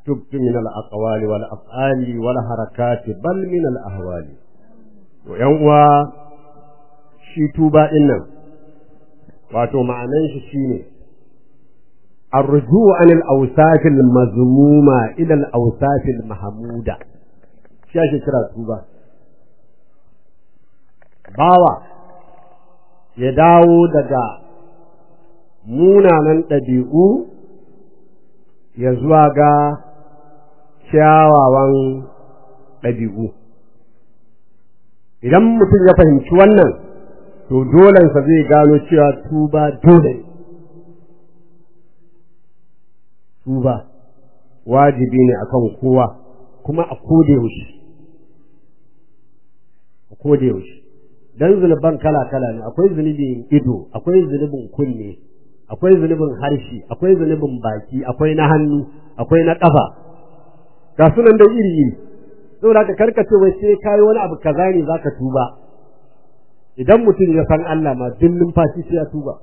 تبت من الأقوال والأفعال والحركات بل من الأهوال ويوم shi tuba ɗin nan wato ma'anan shi shine الرجوع عن الأوصاف المذمومة إلى الأوصاف المحمودة shi ake kira tuba bawa ya dawo daga munanan ɗabi'u ya zuwa ga kyawawan ɗabi'u idan mutum ya fahimci wannan to dolensa zai gano cewa tuba dole tuba wajibi ne akan kowa kuma a koda yaushe a koda yaushe dan zunuban kala kala ne akwai zunubin ido akwai zunubin kunne akwai zunubin harshe akwai zunubin baki akwai na hannu akwai na ƙafa ga sunan da iri iri saboda ka karkace wai sai kai wani abu kaza ne zaka tuba idan mutum ya san Allah ma duk numfashi sai ya tuba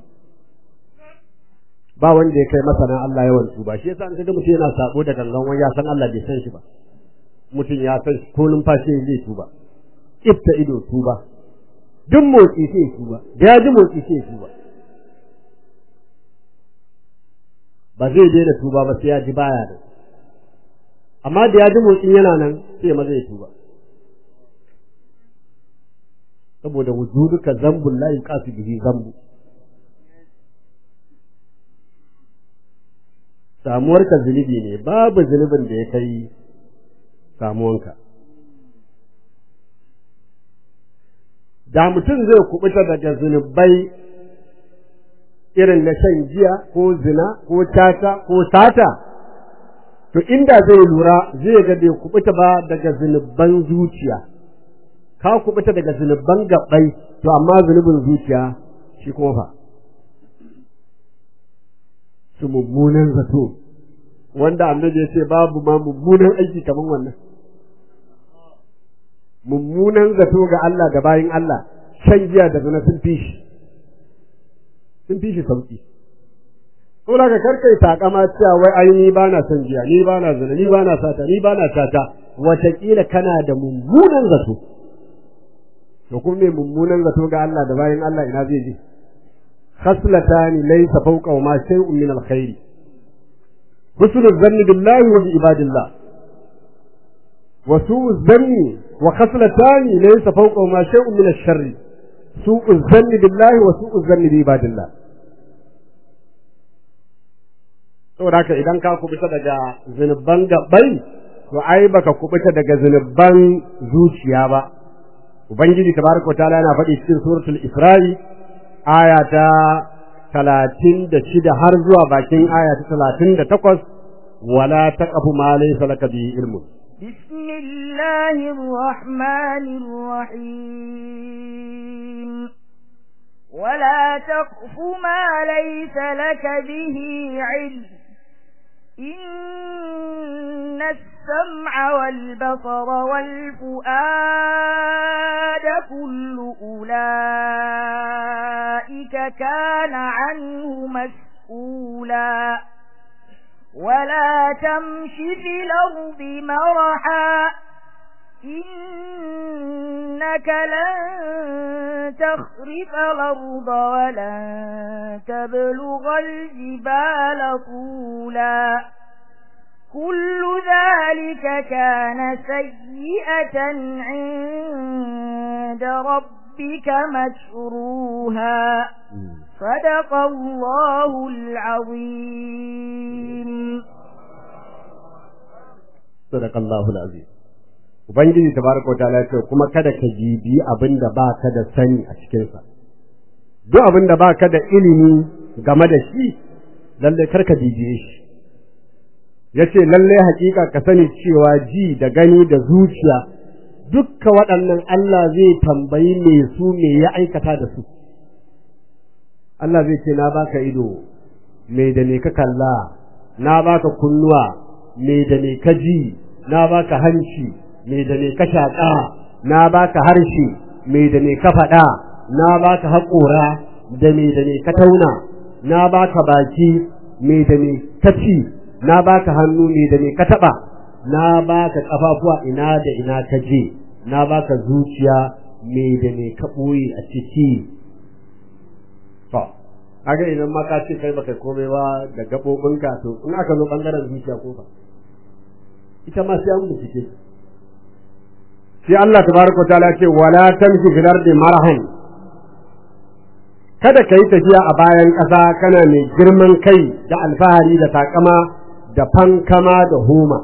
ba wanda ya kai masana Allah yawan tuba shi yasa an kaga mutum yana sabo da gangan wani ya san Allah bai san shi ba mutum ya san ko numfashi zai tuba ifta ido tuba duk motsi sai tuba da ya ji motsi sai tuba ba zai daina tuba ba sai ya ji baya da amma da ya ji motsin yana nan sai ma zai tuba saboda wujuduka zambun la yuqasu bihi zambu samuwarka zunubi ne babu zunubin da ya kai samuwanka da mutum zai kubuta daga zunubai irin na shan giya ko zina ko tata ko sata to inda zai lura zai ga bai kubuta ba daga zunuban zuciya ka kubuta daga zunuban gabbai to amma zunubin zuciya shi kuma fa su mummunan zato wanda annabi ya ce babu ma mummunan aiki kaman wannan mummunan zato ga Allah da bayin Allah shan giya da zina sun fi shi sun fi shi sauki ko da ka karkai takama cewa wai ai ni bana son giya ni bana zina ni bana sata ni bana sata wataƙila kana da mummunan zato to kuma me mummunan zato ga Allah da bayin Allah ina zai je khaslatani laysa fawqa ma shay'un min alkhair husnul zanni billahi wa bi ibadillah wa su'u zanni wa khaslatani laysa fawqa ma shay'un min ash-sharr su'u zanni billahi wa su'u zanni bi ibadillah saboda haka idan ka kubuta daga zunuban gabbai to ai baka kubuta daga zunuban zuciya ba ubangiji tabaraka ta'ala yana faɗi cikin suratul isra'i aya ta talatin da shida har zuwa bakin aya ta talatin da takwas wala taqafu ma laysa laka bihi ilmun بسم الله الرحمن الرحيم ولا تقف ما ليس لك به علم إن السمع والبصر والفؤاد كل أولئك كان عنه مسؤولا ولا تمش في الأرض مرحا إنك لن تخرف الأرض ولن تبلغ الجبال طولا كل ذلك كان سيئة عند ربك مشروها صدق الله العظيم صدق الله العظيم Ubangiji tabaraka wa ta'ala ce kuma kada ka jibi abin da ba ka da sani a cikinsa. Duk abin da ba ka da ilimi game da shi, lalle kar ka jibiye shi. Ya ce lalle hakika ka sani cewa ji da gani da zuciya dukka waɗannan Allah zai tambayi me su me ya aikata da su. Allah zai ce na baka ido, me da me ka kalla, na baka kunnuwa, me da me ka ji, na baka hanci, me da me ka shaƙa na baka harshe me da me ka faɗa na baka haƙora da me da me ka tauna na baka baki me da me ka ci na baka hannu ne da me ka taba na baka kafafuwa ina da ina ka je na baka zuciya me da me ka boye a ciki to kaga idan ma ka ce kai baka komai ba da gabobinka to in aka zo bangaren zuciya ko ba ita ma sai an bincike sai Allah tabaraka wa ta'ala ce wala tamshi fil ardi marahan kada ka yi tafiya a bayan ƙasa kana mai girman kai da alfahari da takama da fankama da homa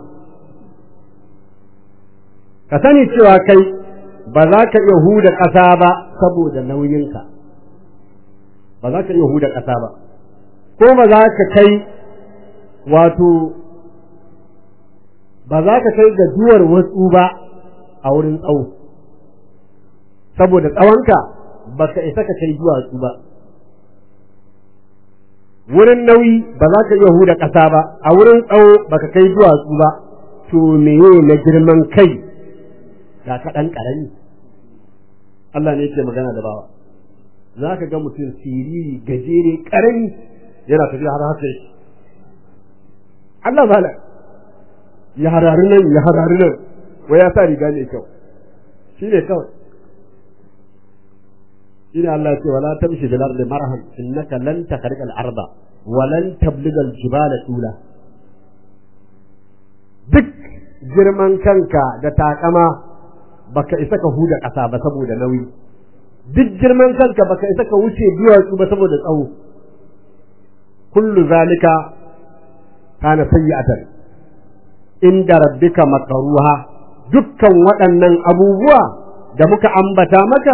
ka sani cewa kai ba za ka iya huda ƙasa ba saboda nauyinka ba za ka iya huda ƙasa ba ko ba za ka kai wato ba za ka kai ga duwar wasu ba a wurin tsawo saboda tsawonka ba ka isa ka kai duwatsu ba wurin nauyi ba za ka iya huda ƙasa ba a wurin tsawo ba ka kai duwatsu ba to meye na girman kai ga kaɗan ƙarami Allah ne ke magana da bawa za ka ga mutum siriri gajere ƙarami yana tafiya har haka yake Allah ba ya harari nan ya harari nan wai ya sa riga ne kyau shi ne kawai shine Allah ce wala tamshi bil ardi marhan innaka lan takhriqa al arda wa lan tabliga al jibala tula duk girman kanka da takama baka isa ka huda kasa ba saboda nauyi duk girman kanka baka isa ka wuce duwatsu ba saboda tsawo kullu zalika kana sayyi'atan inda rabbika makaruha dukkan waɗannan abubuwa da muka ambata maka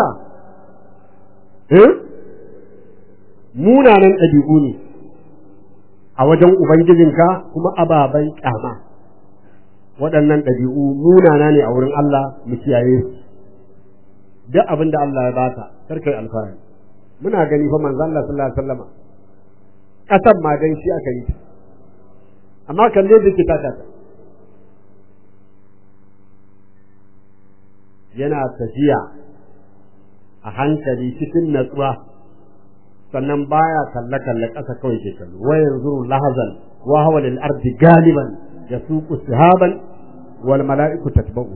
munanan ɗabi'u ne a wajen Ubangijinka kuma ababen ƙyama waɗannan ɗabi'u munana ne a wurin Allah mu kiyaye su duk abin da Allah ya baka karkai alfahari muna gani fa manzo Allah sallallahu alaihi wasallama ƙasar ma dan shi aka yi ta amma kalle da ke taka ta yana tafiya a hankali cikin natsuwa sannan baya kalle kalle ƙasa kawai ke kallo wa yanzuru lahazan wa huwa lil ardi galiban yasuqu sihaban wal mala'iku tatba'u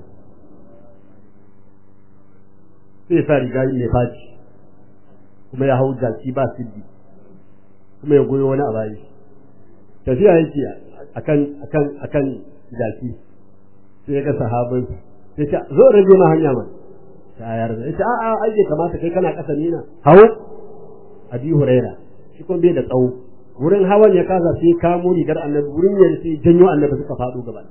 sai sa riga mai faci kuma ya hau jaki ba siddi kuma ya goyo wani a bayi tafiya yake akan akan akan jaki sai ya ga sahabin sai ce zo rage ma hanya man tayar da ita a'a ai bai kamata kai kana kasa nina hawo abi huraira shi kuma bai da tsawo wurin hawan ya kasa sai kamo rigar annabi wurin ya sai janyo annabi suka faɗo gaba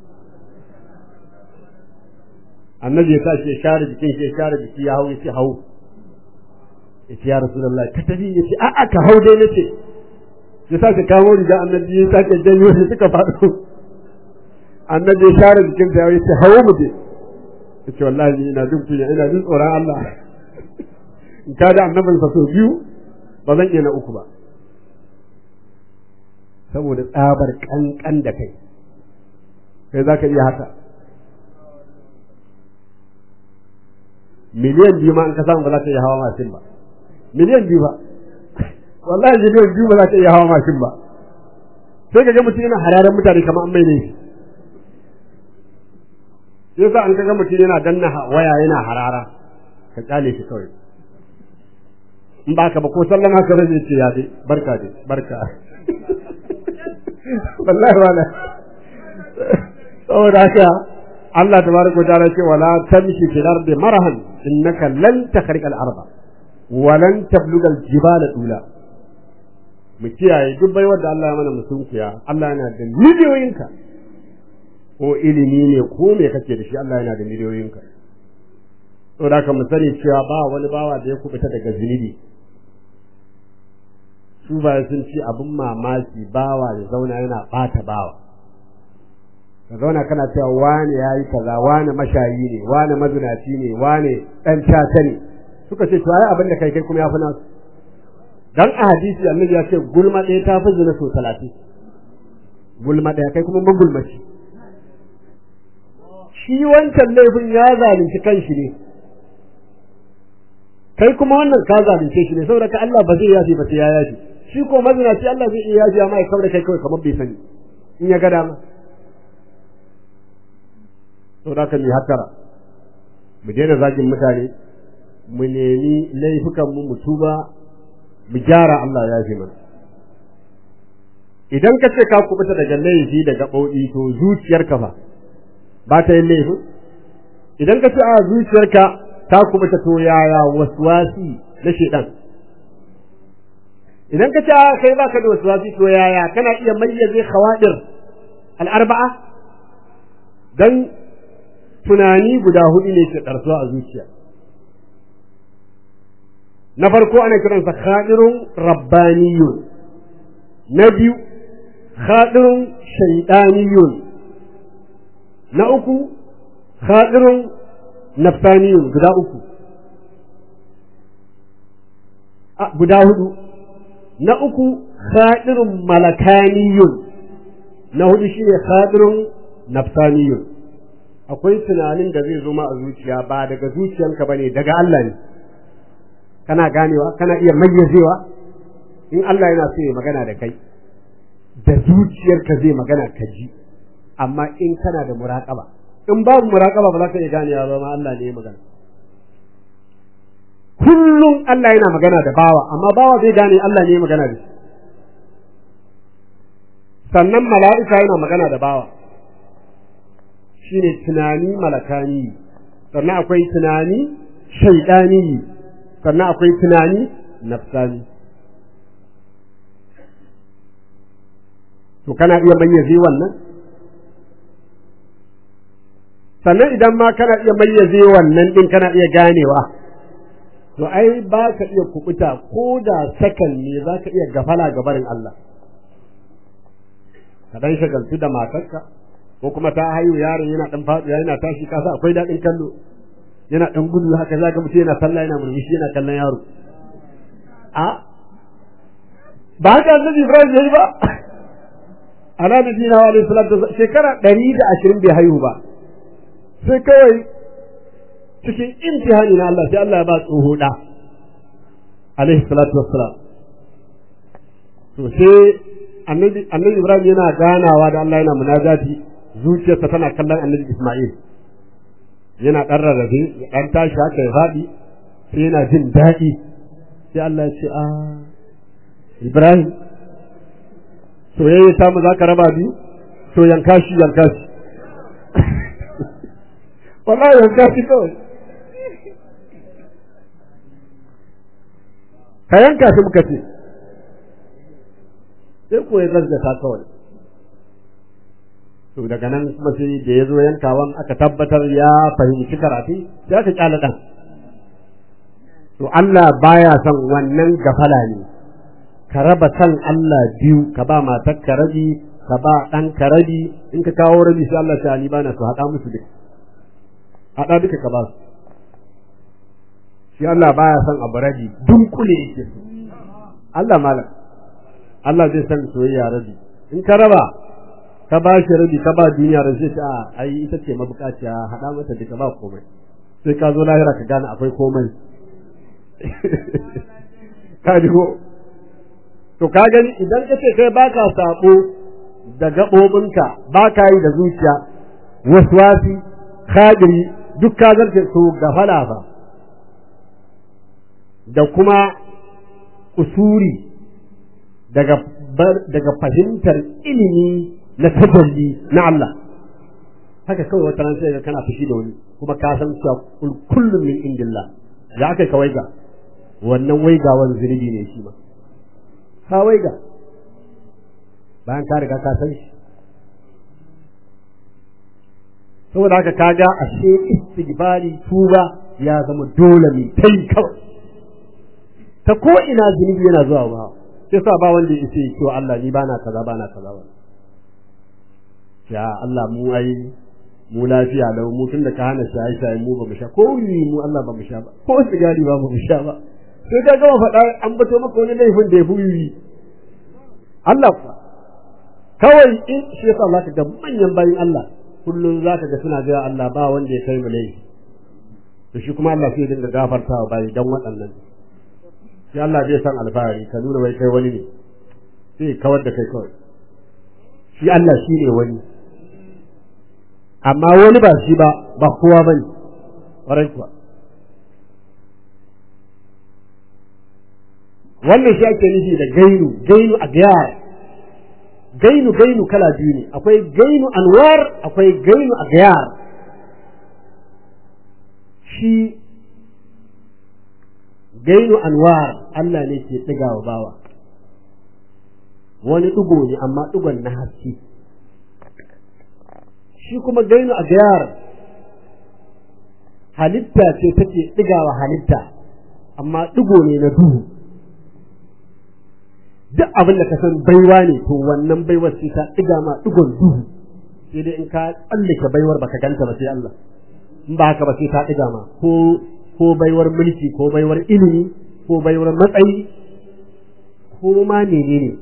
annabi ya tashi ya share jikin shi ya share jiki ya hau ya ce hau ya ce ya rasulullah ka tafi ya ce a'a ka hau dai nace ya sake kamo rigar annabi ya sake janyo shi suka faɗo annabi ya share jikin sa ya ce hawo mu je ya ce wallahi ni ina jin kunya ina jin tsoron Allah in ka da annabin sa so biyu ba zan iya na uku ba saboda tsabar kankan da kai kai za ka iya haka miliyan biyu ma in ka samu ba za ka iya hawa mashin ba miliyan biyu ba wallahi miliyan biyu ba za ka iya hawa mashin ba sai ka ga mutum yana hararen mutane kamar an mai ne shi yasa an kaga mutum yana danna waya yana harara ka kyale shi kawai in ba ka ba ko sallama ka rage ce ya dai barka dai barka wallahi wala saboda haka Allah tabaraka wa ta'ala ce wala tamshi fil ardi marahan innaka lan takhriqa al arda wa lan tabluga al jibala tula mu kiyaye duk bai wanda Allah ya mana musunkiya Allah yana da miliyoyinka ko ilimi ne ko me kake da shi Allah yana da miliyoyinka saboda haka mu sani cewa ba wani bawa da ya kubuta daga zunubi su ba sun ci abin mamaki bawa ya zauna yana bata bawa ka zauna kana cewa wane ya yi kaza wane mashayi ne wane mazinaci ne wane ɗan caca ne suka ce to ai abin da kai kai kuma ya fi nasu dan a hadisi annabi ya ce gulma ɗaya ta fi zina so talatin gulma ɗaya kai kuma magulmaci shi wancan laifin ya zalunci kanshi ne kai kuma wannan ka zalunce shi ne saboda ka Allah ba zai yafi ba sai ya yafi shi ko mazinaci Allah zai iya yafi amma ya kaura kai kawai kamar bai sani in ya ga dama to da kan yi hattara mu daina zagin mutane mu nemi laifukan mu mu tuba mu gyara Allah ya fi mana idan ka ce ka kubuta daga laifi da gaɓoɓi to zuciyarka fa ba ta yin laifin idan ka ce a zuciyarka ta kubuta to yaya waswasi na shedan idan ka ce a kai baka da waswasi to yaya kana iya mayyaze khawadir al-arba'a dan tunani guda hudu ne ke karsuwa a zuciya na farko ana kiransa khadirun rabbaniyun na biyu khadirun shaydaniyun na uku khadirun nafsaniyun guda uku a guda hudu na uku khadirun malakaniyun na hudu shine khadirun nafsaniyun akwai tunanin da zai zo ma a zuciya ba daga zuciyanka bane daga Allah ne kana ganewa kana iya mayyazewa in Allah yana so ya magana da kai da zuciyarka zai magana ka ji amma in kana da muraƙaba in babu muraƙaba ba za ka iya ganewa ba ma Allah ne ya magana kullum Allah yana magana da bawa amma bawa zai gane Allah ne ya magana da shi sannan mala'ika yana magana da bawa shine tunani malakani sannan akwai tunani shaidani sannan akwai tunani nafsani to kana iya mayyaze wannan sannan idan ma kana iya mayyaze wannan din kana iya ganewa to ai ba ka iya kubuta ko da sakan ne za ka iya gafala ga barin Allah ka dan shagaltu da matarka ko kuma ta haihu yaron yana dan faɗuwa yana tashi kasa akwai daɗin kallo yana dan gudu haka za ka mutu yana sallah yana murmushi yana kallon yaro a ba haka annabi Ibrahim yayi ba ala nabiyina wa alaihi salatu shekara 120 bai haihu ba sai kawai cikin imtihani na Allah sai Allah ya ba tsoho da alaihi salatu wassalam to sai annabi annabi Ibrahim yana ganawa da Allah yana munajati zuciyarsa tana kallon annabi Isma'il yana dan rarrafe ya dan tashi haka ya faɗi sai yana jin daɗi sai Allah ya ce a Ibrahim soyayya ta mu za ka raba biyu to yanka shi yanka shi wallahi yanka shi kawai ka yanka shi muka ce sai ko ya gaggata kawai to daga nan kuma sai da ya zo yankawan aka tabbatar ya fahimci karatu sai aka kyala dan to Allah baya son wannan gafala ne ka raba san Allah biyu ka ba matar ka rabi ka ba ɗan ka rabi in ka kawo rabi sai Allah ta ni bana su haɗa musu duka haɗa duka ka ba su shi Allah baya son abu rabi dunkule yake so Allah malam Allah zai san soyayya rabi in ka raba ka ba shi rabi ka ba duniya rabi sai a ai ita ce mabukaciya haɗa mata duka ba komai sai ka zo lahira ka gane akwai komai ka ji ko to ka gani idan ka ce kai baka sabo da gaɓoɓinka ba ka yi da zuciya waswasi khadiri duk ka zarce su gafala fa da kuma usuri daga daga fahimtar ilimi na tajalli na Allah haka kawai wata ran sai kana fushi da wani kuma ka san cewa kullum min indillah ya kai ka waiga wannan waigawan zunubi ne shi ma ka waiga bayan ka riga ka san shi saboda haka kaga ashe istighfari tuba ya zama dole mai tai kawai ta ko ina zunubi yana zuwa ba sai sa ba wanda ya ce to Allah ni bana kaza bana kaza ba ya Allah mu ai mu lafiya da mu tun da ka hana shaye shaye mu ba mu sha ko wuri mu Allah ba mu sha ba ko sigari ba mu sha ba sai ka gama faɗa an bato maka wani laifin da ya fi wuri Allah fa kawai in shi yasa za ka ga manyan bayin Allah kullum za ka ga suna ga Allah ba wanda ya kai mu laifi to shi kuma Allah sai dinga gafartawa bayi dan waɗannan sai Allah zai san alfahari ka nuna wai kai wani ne sai kawar da kai kawai shi Allah shi ne wani amma wani ba shi ba ba kowa ba ne ƙwarai kuwa wannan shi ake nufi da gainu gainu a gayar gainu gainu kala biyu ne akwai gainu anwar akwai gainu a gayar shi gainu anwar Allah ne ke ɗiga wa bawa wani ɗigo ne amma ɗigon na haske shi kuma gainu a gayar halitta ce take ɗigawa halitta amma ɗigo ne na duhu duk abin da ka san baiwa ne to wannan baiwar sai ta ɗiga ma ɗigon duhu sai dai in ka tsallake baiwar baka ganta ba sai Allah in ba haka ba sai ta ɗiga ma ko ko baiwar mulki ko baiwar ilimi ko baiwar matsayi ko ma menene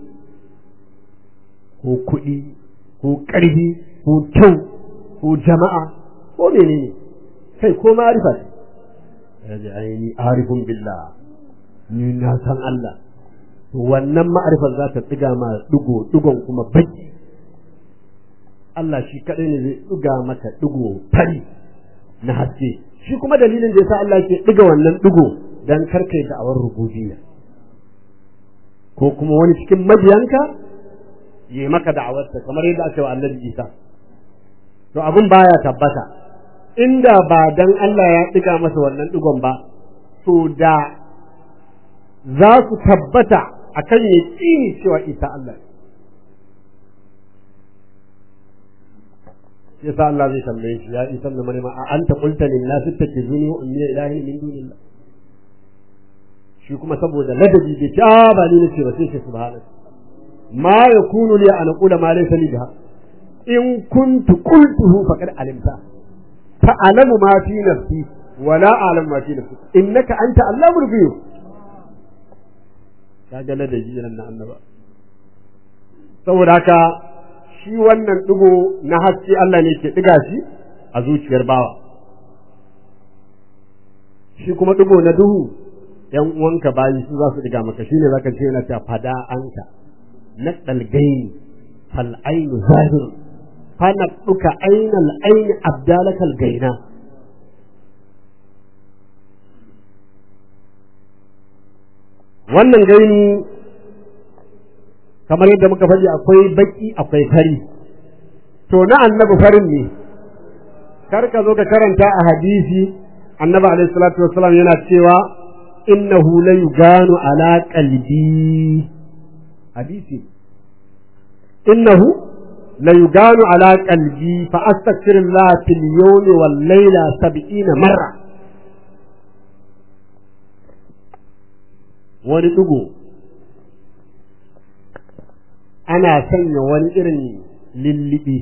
ko kuɗi ko ƙarfi ko kyau ko jama'a ko menene kai ko ma'arifa ya ji aini arifun billah ni na san Allah to wannan ma'arifar za ta tsiga ma digo digon kuma baki Allah shi kadai ne zai tsiga maka digo fari na haske shi kuma dalilin da yasa Allah ke diga wannan digo dan karkai da awar rububiyya ko kuma wani cikin mabiyanka yi maka da'awarsa kamar yadda aka wa Annabi Isa to abin baya tabbata inda ba dan Allah ya diga masa wannan digon ba to da za su tabbata akan yaƙini cewa Isa Allah ne yasa Allah zai tambaye shi ya Isa da Maryam a anta qulta lin nas ittakizuni wa ummi ilahi min dunillah shi kuma saboda ladabi bai ci ba ni nace ba sai shi subhanallah ma yakunu li an aqula ma laysa li biha in kuntu qultuhu faqad alimta ta'lamu ma fi nafsi wa la a'lamu ma fi nafsi innaka anta allamul ghuyub kaga ladabi nan na annaba saboda haka shi wannan digo na haske Allah ne ke diga shi a zuciyar bawa shi kuma digo na duhu yan uwanka bayi su za su diga maka shine zaka ce yana ta fada anka na dalgaini fal ainu zahir fa naqduka ainal aini abdalakal gaina wannan gaini kamar yadda muka faɗi akwai baki akwai fari to na annabi farin ne kar ka zo ka karanta a hadisi annabi alaihi salatu wassalam yana cewa innahu la yuganu ala qalbi hadisi innahu la yuganu ala qalbi fa astaghfirullah fil yawmi wal layla 70 marra wani ɗigo ana sanya wani irin lillibi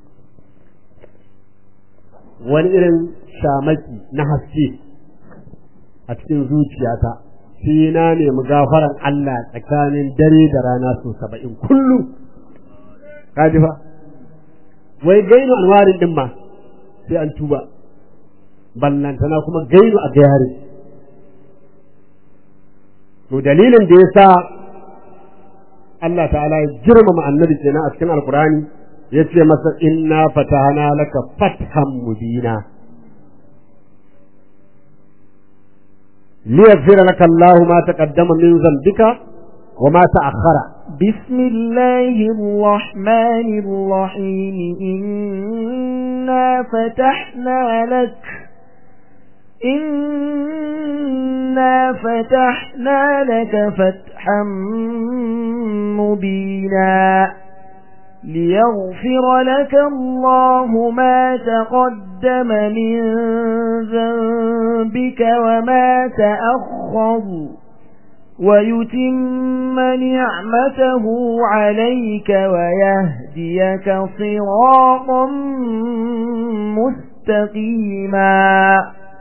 wani irin shamaki na haske a cikin zuciyata sai na nemi gafaran Allah tsakanin dare da rana so saba'in kullum kaji fa wai gainu alwarin din ma sai an tuba ballantana kuma gainu a gayari to dalilin da ya sa Allah ta'ala ya girmama annabi kenan a cikin alkurani ya ce masa inna fatahana laka fathan mubina liyaghfira laka Allahu ma taqaddama min dhanbika wa ma ta'akhkhara بسم الله الرحمن الرحيم إنا فتحنا لك إنا فتحنا لك فتحا مبينا ليغفر لك الله ما تقدم من ذنبك وما تأخر ويتم نعمته عليك ويهديك صراطا مستقيما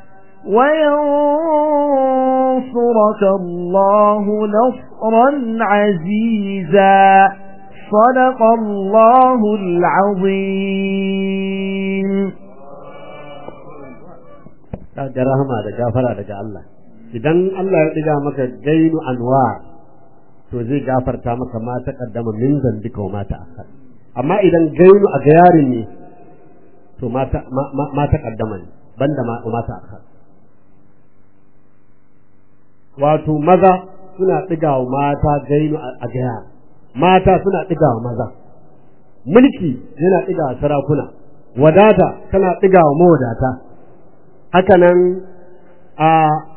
وينصرك الله نصرا عزيزا صدق الله العظيم da rahama da gafara daga Allah idan Allah ya ɗiga maka gainu anwa to zai gafarta maka ma ta kaddama min zambika wa ma ta akhar amma idan gainu a gayarin ne to mata mata kaddama ne banda mata akhar wato maza suna ɗigawa mata gainu a gaya mata suna ɗigawa maza mulki yana ɗigawa sarakuna wadata tana ɗigawa mawadata hakanan a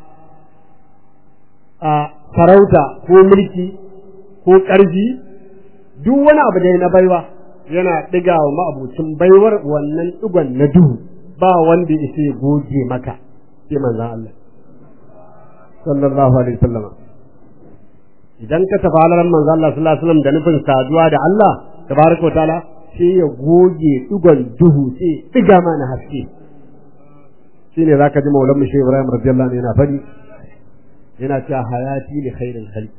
a farauta ko mulki ko ƙarfi duk wani abu da na baiwa yana ɗigawa ma'abucin baiwar wannan ɗigon na duhu ba wanda ya ya goge maka sai manzan Allah sallallahu alaihi wasallam idan ka tafi halaran manzan Allah sallallahu alaihi wasallam da nufin saduwa da Allah tabaraka wa ta'ala sai ya goge ɗigon duhu sai ɗiga mana haske shine zaka ji maulan mushi Ibrahim radiyallahu anhu yana fadi yana cewa hayati li khairil khalq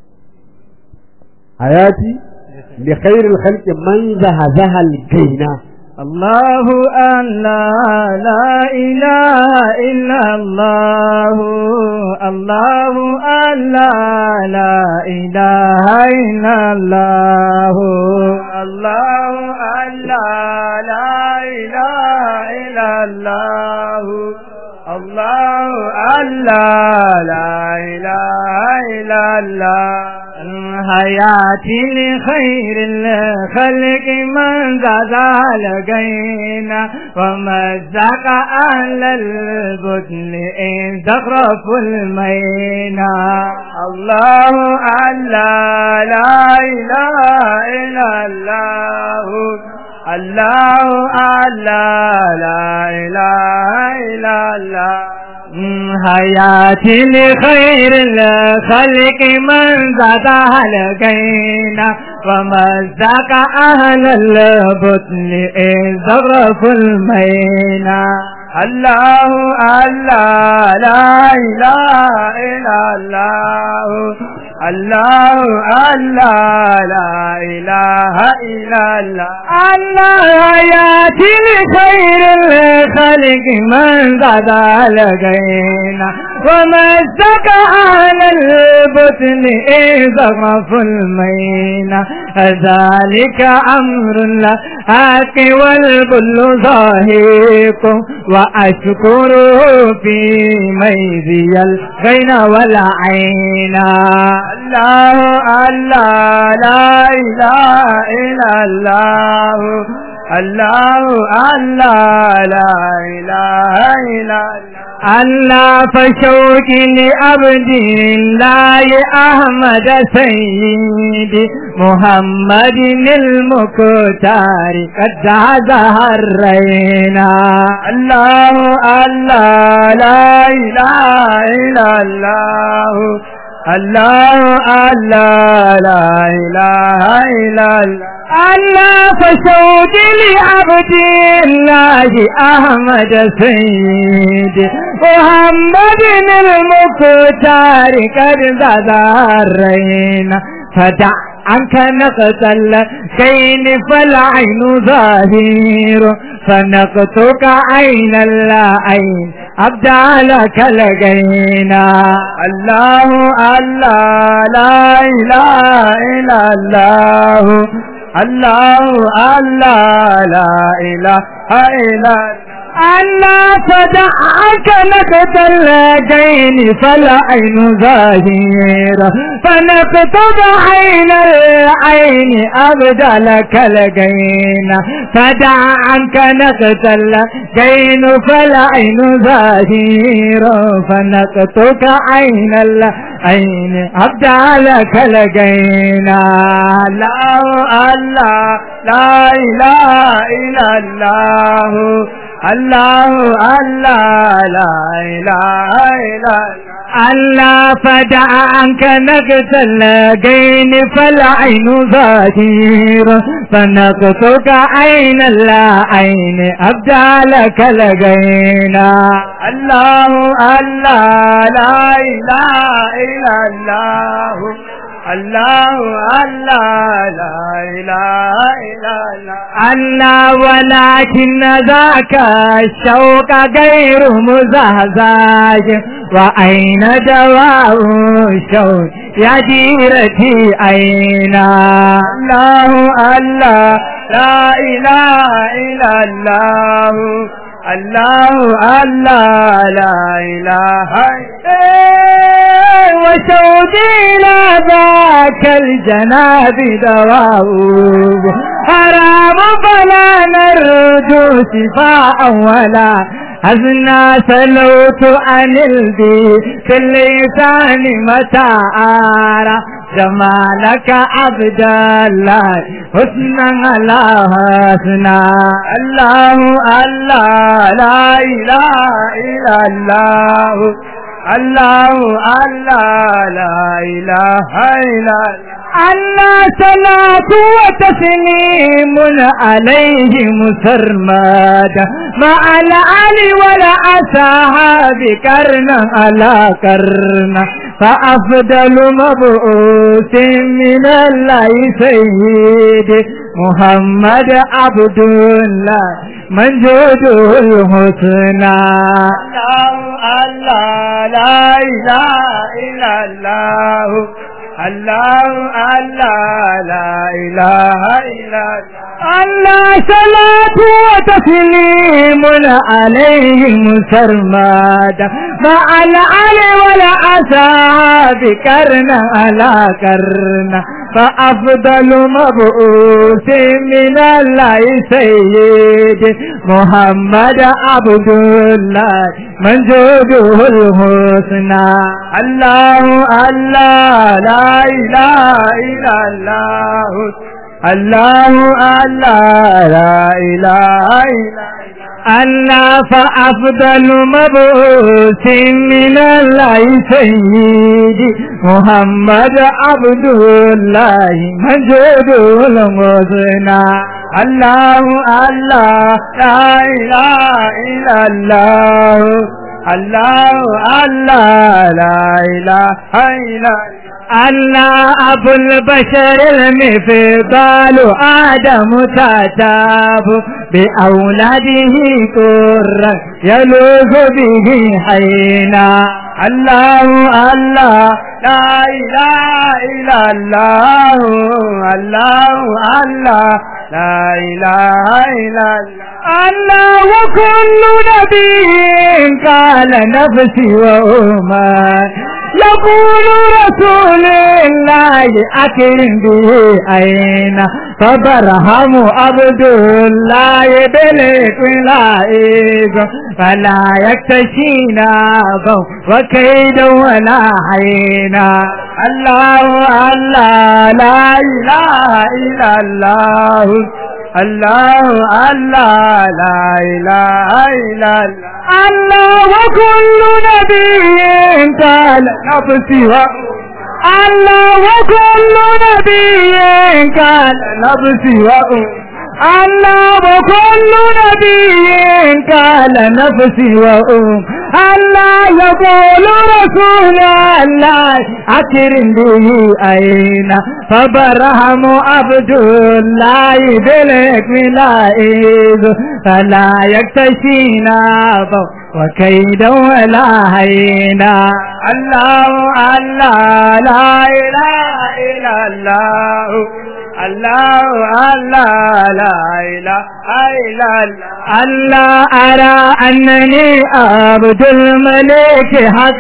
hayati li khairil khalq man zahazaha al-gaina الله أن لا لا إله إلا الله الله أن لا لا إله إلا الله الله أن لا لا إله إلا الله الله أن لا لا إله إلا الله حياتي لخير الخلق من زاد لقينا ومزق أهل البطن إن تخرف المينا الله ألا لا إله إلا الله الله ألا لا إله إلا الله حياتي لخير الخلق من زادها لقينا ومزق أهل البطن إن زغرف المينا الله الله لا إله إلا الله الله الله لا إله إلا الله الله ياتي لخير الخلق من زاد لقينا ومزق أهل البطن إذا غف المينا ذلك أمر الله والبل ظاهيكم وأشكره في ميزي الغين والعين الله الله لا إله إلا الله الله الله لا إله إلا الله الله فشوك لعبد الله أحمد سيدي محمد المكتار قد زهرينا الله الله لا إله إلا الله الله الله لا إله إلا الله الله فشوق لعبد الله أحمد سيد محمد المختار قد ذرينا فدع عنك نقتل كين فالعين ظاهر فنقتك عين العين أبدالك لقينا الله الله لا إله إلا الله الله الله لا إله إلا الله فدعك نقتل الجين فالعين ظاهرة فنقتل عين العين أبدلك الجين فدعك نقتل الجين فالعين ظاهرة فنقتك عين العين أبدلك الجين الله الله لا إله إلا الله الله الله لا إله إلا الله فدع عنك نقتل الجين فالعين ظاهر فنقتك عين العين أبدالك لقينا الله الله لا إله إلا الله الله الله لا إله إلا الله الله ولكن ذاك الشوق غير مزهزاج وأين دواء الشوق يا جيرتي أين الله الله لا إله إلا الله الله الله لا إله وشوقي إلى ذاك الجناب دواء حرام فلا نرجو شفاء ولا أزنا سلوت عن البي في اللسان متى أرى جمالك عبد الله حسنا على حسنا الله الله لا إله إلا الله الله الله لا إله إلا الله صلاة وتسليم عليه مسرمدا مع الآل والأصحاب كرنا على كرنا فأفضل مبعوث من الله سيد محمد عبد الله من جوده الحسنى الله الله لا إله إلا الله الله الله لا إله إلا الله صلاة وتسليم عليه مسرمدا مع العل والأصحاب كرنا على كرنا فأفضل مبعوث من الله سيد محمد عبد الله من جوده الحسنى الله الله لا إله إلا الله الله الله لا إله إلا الله فأفضل مبعوث من الله سيدي محمد عبد الله مجد المثنى الله الله لا إله إلا الله الله الله لا إله إلا الله أبو البشر المفضال آدم تتاب بأولاده كرا يلوذ به حينا الله الله لا إله إلا الله الله الله لا إله إلا الله الله وكل نبي قال نفسي وأمان يقول رسول الله أكرم به أين فبرهم عبد الله بلك لائق فلا يكتشينا وكيد ولا حينا الله الله لا إله إلا الله الله الله لا إله إلا الله الله وكل نبي قال نفسي و الله وكل نبي قال نفسي و الله وكل نبي قال نفسي وأم الله يقول رسول الله أكرم به أين فبرهم عبد الله بلك ملائز فلا يكتشينا وكيدا ولا هينا الله الله لا إله إلا الله الله الله لا إله إلا الله الله أرى أنني عبد الملك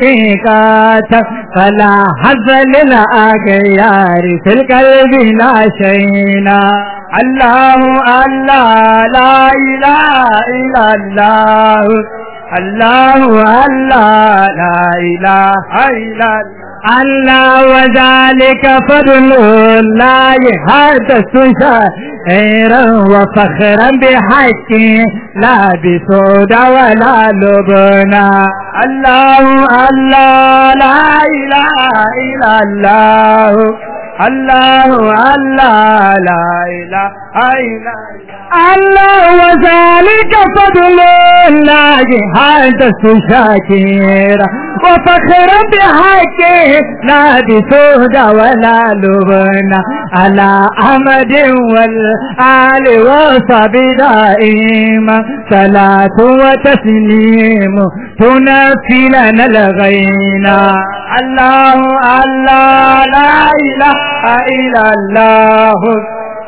حقيقة فلا حظ للأغيار في القلب لا شينا الله الله لا إله إلا الله الله الله لا إله إلا الله الله وذلك فضل الله هذا شاعرا وفخرا بحق لا بسود ولا لبنا الله الله لا إله إلا الله الله الله لا إله إلا الله وذلك فضل الله هذا شاكرا وفخرا بحقه لا بسود ولا لبنا على أحمد والآل وصحب دائما صلاة وتسليم تنفي لنا الغينا الله الله لا إله إلا الله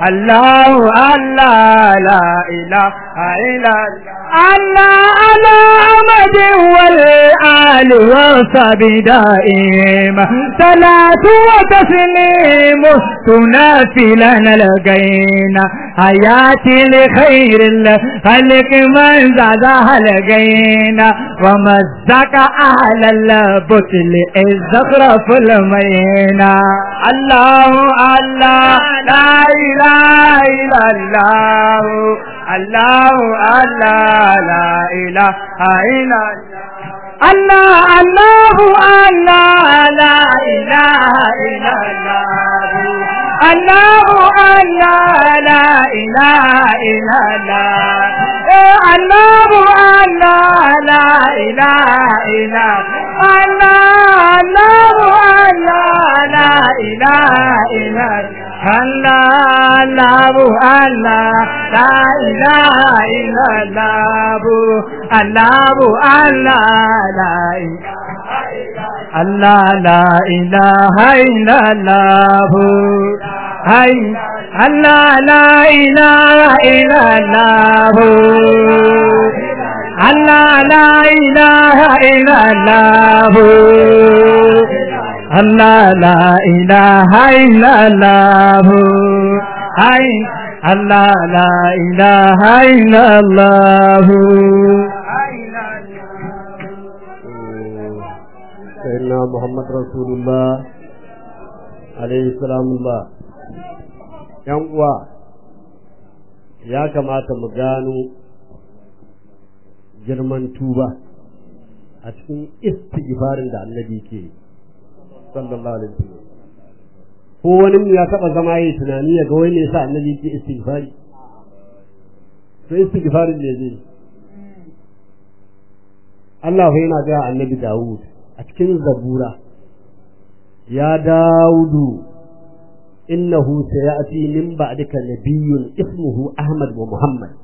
الله الله لا إله إلا الله على أمد والآل وصحب دائم صلاة وتسليم تنافي لنا لقينا حياتي لخير الخلق من زادها لقينا ومزق أهل البطل الزخرف المينا الله الله لا إله إلا الله الله الله لا إله إلا الله الله الله لا إله إلا الله الله الله لا إله إلا الله الله الله لا إله إلا الله الله الله لا إله إلا الله الله الله لا إله إلا الله الله الله لا الله لا إله إلا الله هاي الله لا إله إلا الله الله لا إله إلا الله الله لا إله إلا الله هاي الله لا إله إلا الله سيدنا محمد رسول الله عليه السلام الله yan uwa ya kamata mu gano girman tuba a cikin istighfarin da annabi ke sallallahu alaihi wasallam ko wani ya taba zama yi tunani ya ga wai ne yasa annabi ke istighfari to istighfarin ne zai Allah yana ga annabi Dawud a cikin zabura ya Dawudu innahu sayati min ba'dika nabiyyun ismuhu Ahmad wa Muhammad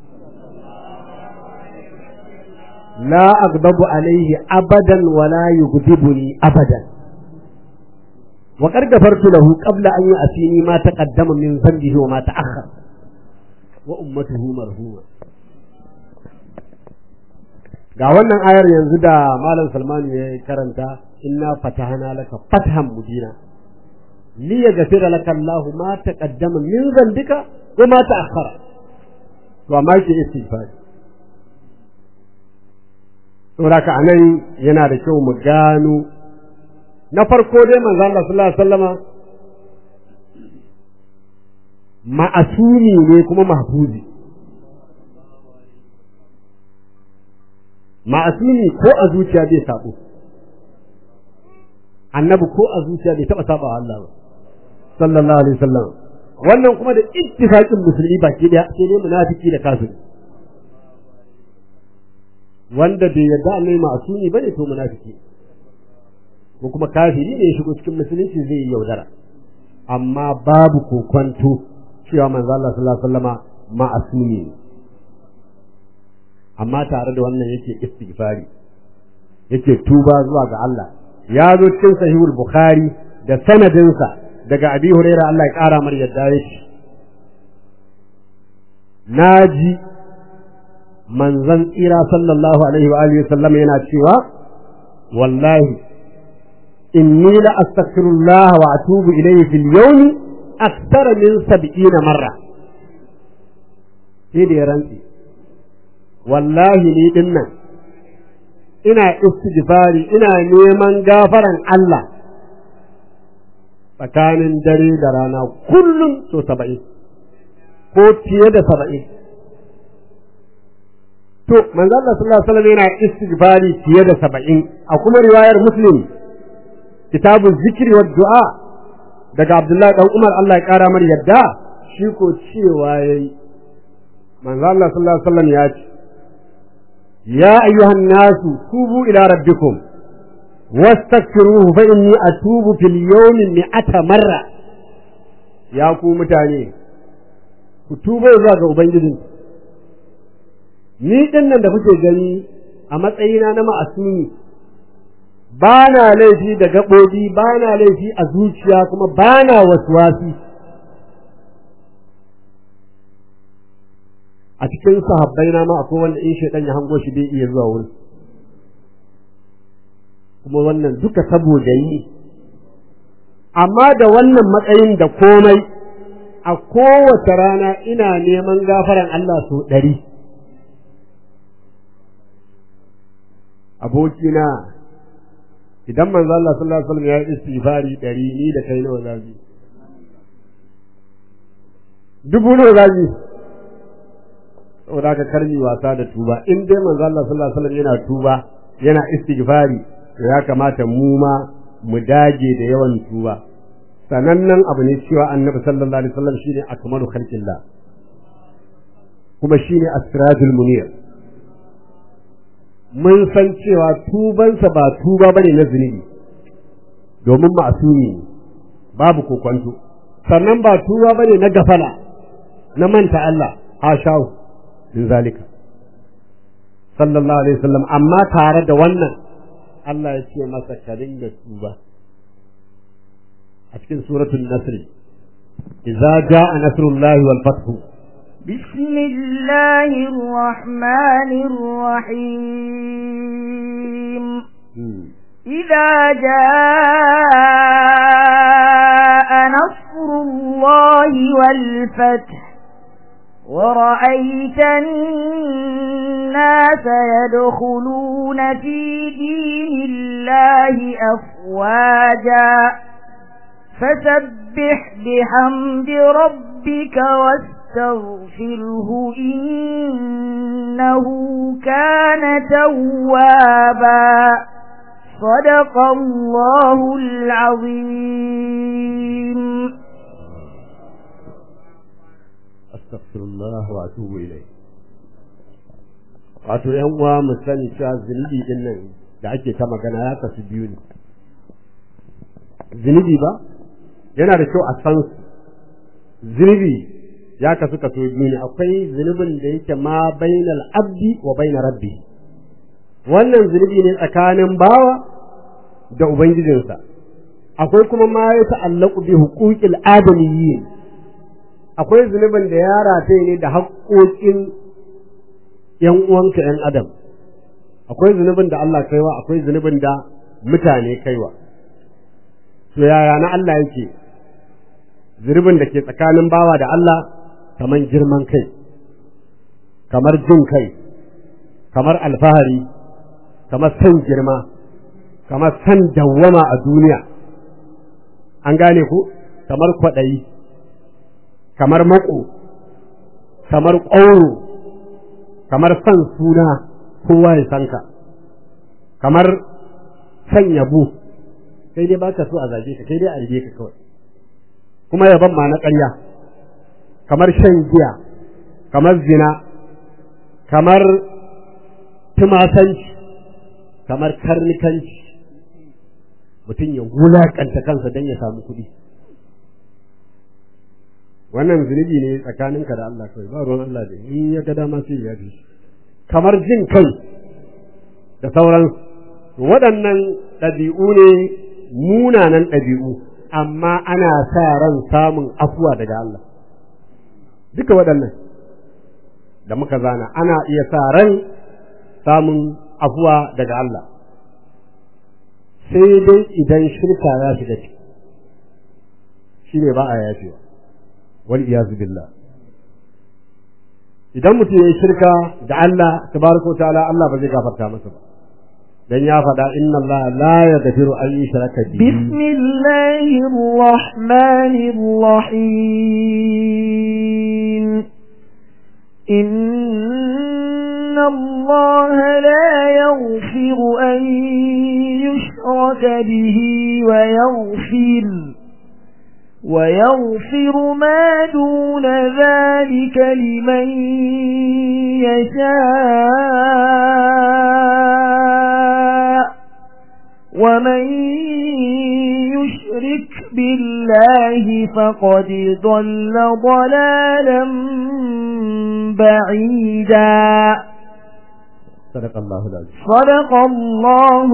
la aghdabu alayhi abadan wa la yughdibuni abadan wa qad ghafartu lahu qabla an ya'tini ma taqaddama min dhanbihi wa ma ta'akhkhar wa ummatuhu marhuma ga wannan ayar yanzu da malam Salman ya karanta inna fatahana laka fathan mubina li yaghfira laka Allah ma taqaddama min dhanbika wa ma ta'akhkhara to amma ke istighfar saboda ka anan yana da kyau mu gano na farko dai manzo Allah sallallahu alaihi wasallama ma'asumi ne kuma mahfuzi ma'asumi ko a zuciya bai sabo annabi ko a zuciya bai taba saba Allah ba sallallahu alaihi wasallam wannan kuma da ittifaqin musulmi baki daya sai dai munafiki da kafiri wanda bai yarda annabi ma'asumi bane to munafiki ko kuma kafiri ne ya shigo cikin musulunci zai yi yaudara amma babu kokonto cewa manzo Allah sallallahu alaihi wasallama ma'asumi ne amma tare da wannan yake istighfari yake tuba zuwa ga Allah ya zo cikin sahihul bukhari da sanadinsa daga abi huraira Allah ya kara mar yadda yake naji manzon tsira sallallahu alaihi wa alihi sallam yana cewa wallahi inni la astaghfirullah wa atubu ilayhi fil yawmi akthara min 70 marra sai da ya rantsi wallahi ni din nan ina istighfari ina neman gafaran Allah tsakanin dare da rana kullum so saba'in ko fiye da saba'in to manzo Allah sallallahu alaihi wasallam yana istighfari fiye da saba'in a kuma riwayar muslim kitabun zikri wa du'a daga Abdullahi dan Umar Allah ya kara mar yadda shi ko cewa yayi manzo Allah sallallahu alaihi wasallam ya ce يا أيها الناس توبوا إلى ربكم واستغفروه فإني أتوب في اليوم مئة مرة يا ku mutane ku tuba zuwa ga Ubangiji ni din nan da kuke gani a matsayina na ma'asumi ba na laifi da gaɓoɓi ba na laifi a zuciya kuma ba na wasuwasi a cikin sahabbai na ma akwai wanda in shaidan ya hango shi bai iya zuwa wurin kuma wannan duka saboda yi amma da wannan matsayin da komai a kowace rana ina neman gafaran Allah sau ɗari abokina idan manzo Allah sallallahu alaihi wasallam ya yi istighfari ɗari ni da kai nawa zabi dubu nawa zabi saboda ka karmi wasa da tuba in dai manzo Allah sallallahu alaihi wasallam yana tuba yana istighfari to ya kamata mu ma mu dage da yawan tuba sanannen abu ne cewa annabi sallallahu alaihi wasallam shine akmalu khalqillah kuma shine asrajul munir mun san cewa tubansa ba tuba bane na zunubi domin ma'asumi ne babu kokwanto sannan ba tuba bane na gafala na manta Allah hashahu min zalika sallallahu alaihi wasallam amma tare da wannan Allah ya ce masa ka dinga tuba a cikin suratul nasr idza jaa nasrullahi wal fathu بسم الله الرحمن الرحيم إذا جاء نصر الله والفتح ورأيت الناس يدخلون في دين الله أفواجا فسبح بحمد ربك واستغفره إنه كان توابا صدق الله العظيم astaghfirullah wa atubu ilayh wato yan uwa mu sani cewa zunubi din nan da ake ta magana ya kasu biyu ne zunubi ba yana da kyau a san su zunubi ya kasu kaso biyu ne akwai zunubin da yake ma bainal abdi wa bainar rabbi wannan zunubi ne tsakanin bawa da ubangijinsa akwai kuma ma ya ta'allaku bi huquqil adamiyyin akwai zunubin da ya rataye ne da haƙoƙin ‘yan uwanka ‘yan adam akwai zunubin da Allah kaiwa akwai zunubin da mutane kaiwa to yaya na Allah yake zunubin da ke tsakanin bawa da Allah kamar girman kai kamar jin kai kamar alfahari kamar san girma kamar san dawwama a duniya an gane ku kamar kwaɗayi kamar mako kamar ƙauro kamar son suna kowa ya san ka kamar san yabo kai dai baka so a zage ka kai dai a rige ka kawai kuma yaban ma na ƙarya kamar shan giya kamar zina kamar tumasanci kamar karnikanci mutum ya wulaƙanta kansa don ya samu kuɗi wannan zunubi ne tsakaninka da Allah kawai ba ruwan Allah da in ya ga dama sai ya fi kamar jin kai da sauran waɗannan ɗabi'u ne munanan ɗabi'u amma ana sa ran samun afuwa daga Allah duka waɗannan da muka zana ana iya sa ran samun afuwa daga Allah sai dai idan shirka ya shiga ciki shi ne ba a yafewa wal iyazu billah idan mutum yayi shirka da Allah tabaraka ta'ala Allah ba zai gafarta masa ba dan ya faɗa inna Allah la yaghfiru an yushraka bihi bismillahir rahmanir rahim inna Allah la yaghfiru an yushraka bihi wa yaghfir ويغفر ما دون ذلك لمن يشاء ومن يشرك بالله فقد ضل ضلالا بعيدا صدق الله العظيم صدق الله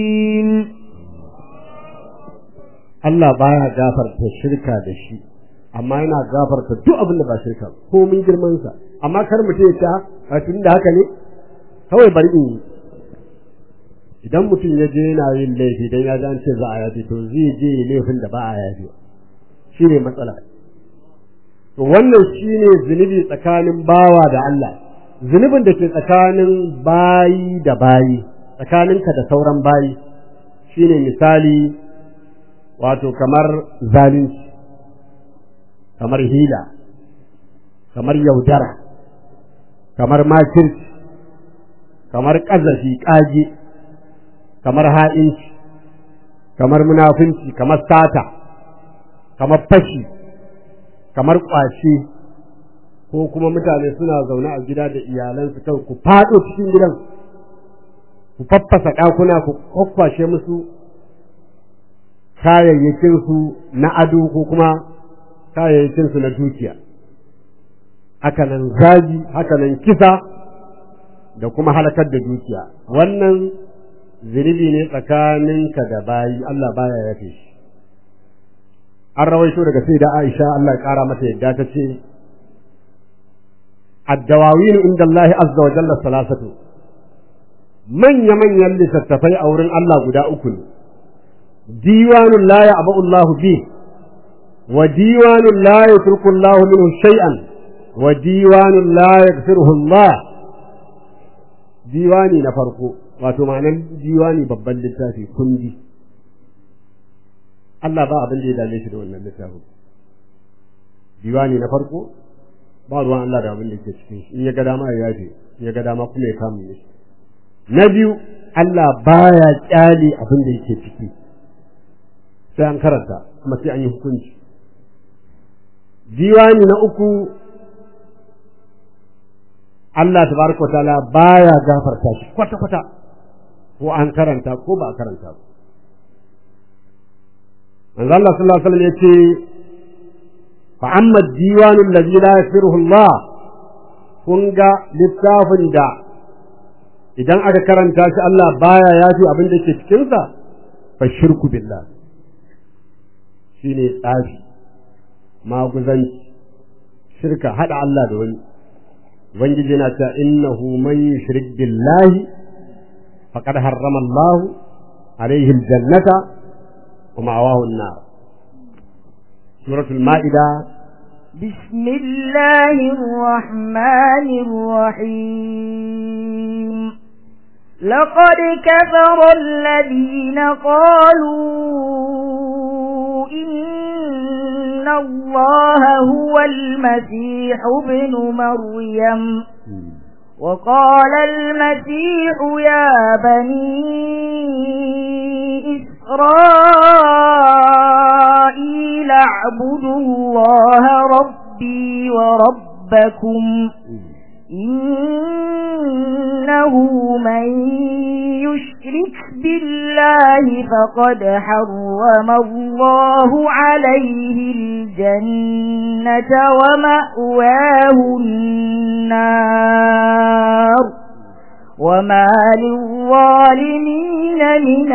العظيم Allah baya gafarta shirka da shi amma yana gafarta duk abin da ba shirka ko mun girman sa amma kar mutum ya ta a tun da haka ne kawai bari in yi idan mutum ya je yana yin laifi dan ya ji an ce za a yafi to zai je laifin da ba a yafi shi ne matsala to wannan shi ne zunubi tsakanin bawa da Allah zunubin da ke tsakanin bayi da bayi tsakaninka da sauran bayi shine misali wato kamar zalunci kamar hila kamar yaudara kamar makirci kamar ƙazafi ƙage kamar ha'inci kamar munafunci kamar sata kamar fashi kamar ƙwace ko kuma mutane suna zaune a gida da iyalansu kan ku faɗo cikin gidan ku faffasa ɗakuna ku kwakwashe musu kayayyakinsu na ado ko kuma kayayyakinsu na dukiya hakanan zagi hakanan kisa da kuma halakar da dukiya wannan zunubi ne tsakaninka da bayi Allah baya yafe shi an rawaito daga sai da Aisha Allah ya kara mata yadda ta ce addawawin inda Allah azza wa jalla salasatu manya manyan littattafai a wurin Allah guda uku ne diwanun la ya'ba'u Allah bi wa diwanun la yatruku Allah minhu shay'an wa diwanun la yaghfiruhu Allah diwani na farko wato ma'anar diwani babban littafi kundi Allah ba abin da ya dame shi da wannan littafin diwani na farko ba ruwan Allah da abin da ke cikin shi in ya ga dama ya yafe in ya ga dama kuma ya kama shi na biyu Allah baya kyale abin da yake ciki sai an karanta kuma sai an yi hukunci diwani na uku Allah tabaraka ta'ala baya gafarta shi kwata kwata ko an karanta ko ba a karanta ba manzo Allah sallallahu alaihi wasallam yace fa amma diwanu allazi la yaghfiruhu Allah kun ga littafin da idan aka karanta shi Allah baya yafi abin da ke cikin sa fa shirku billah shine tsafi maguzanci shirka hada Allah da wani ubangiji na ta innahu man yushrik billahi faqad harrama Allah alaihi aljannata wa ma'awahu an-nar suratul maida بسم الله الرحمن الرحيم لقد كفر الذين قالوا إن الله هو المسيح ابن مريم وقال المسيح يا بني إسرائيل اعبدوا الله ربي وربكم إنه من يشرك بالله فقد حرم الله عليه الجنة ومأواه النار وما للظالمين من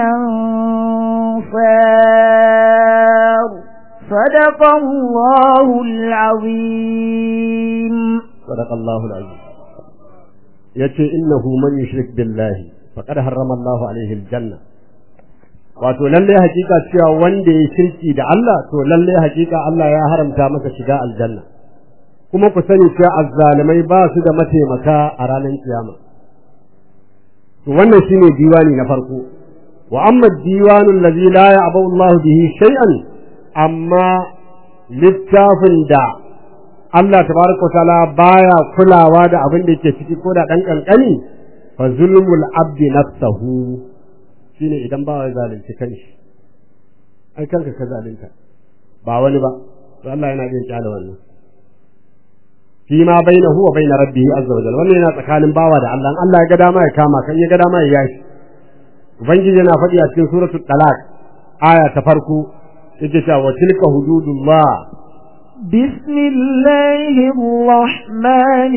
أنصار صدق الله العظيم صدق الله العظيم yace innahu man yushrik billahi faqad harrama Allahu alaihi aljanna wato lalle hakika cewa wanda ya shirki da Allah to lalle hakika Allah ya haramta masa shiga aljanna kuma ku sani cewa azzalimai ba su da mataimaka a ranar kiyama to wannan shine diwani na farko wa amma diwanu allazi la ya'bu Allah bihi shay'an amma littafin da Allah tabaraka ta'ala baya kulawa da abin da yake ciki ko da dan kankani fa zulmul abdi nafsahu shine idan ba ya zalunci kanshi ai kanka ka zalunta ba wani ba to Allah yana jin kyale wannan fi ma bainahu wa bain rabbihi azza wa jalla wannan yana tsakanin bawa da Allah Allah ya ga dama ya kama kan ya ga dama ya yashi ubangiji yana faɗi a cikin suratul talaq aya ta farko yake cewa wa tilka hududullah بسم الله الرحمن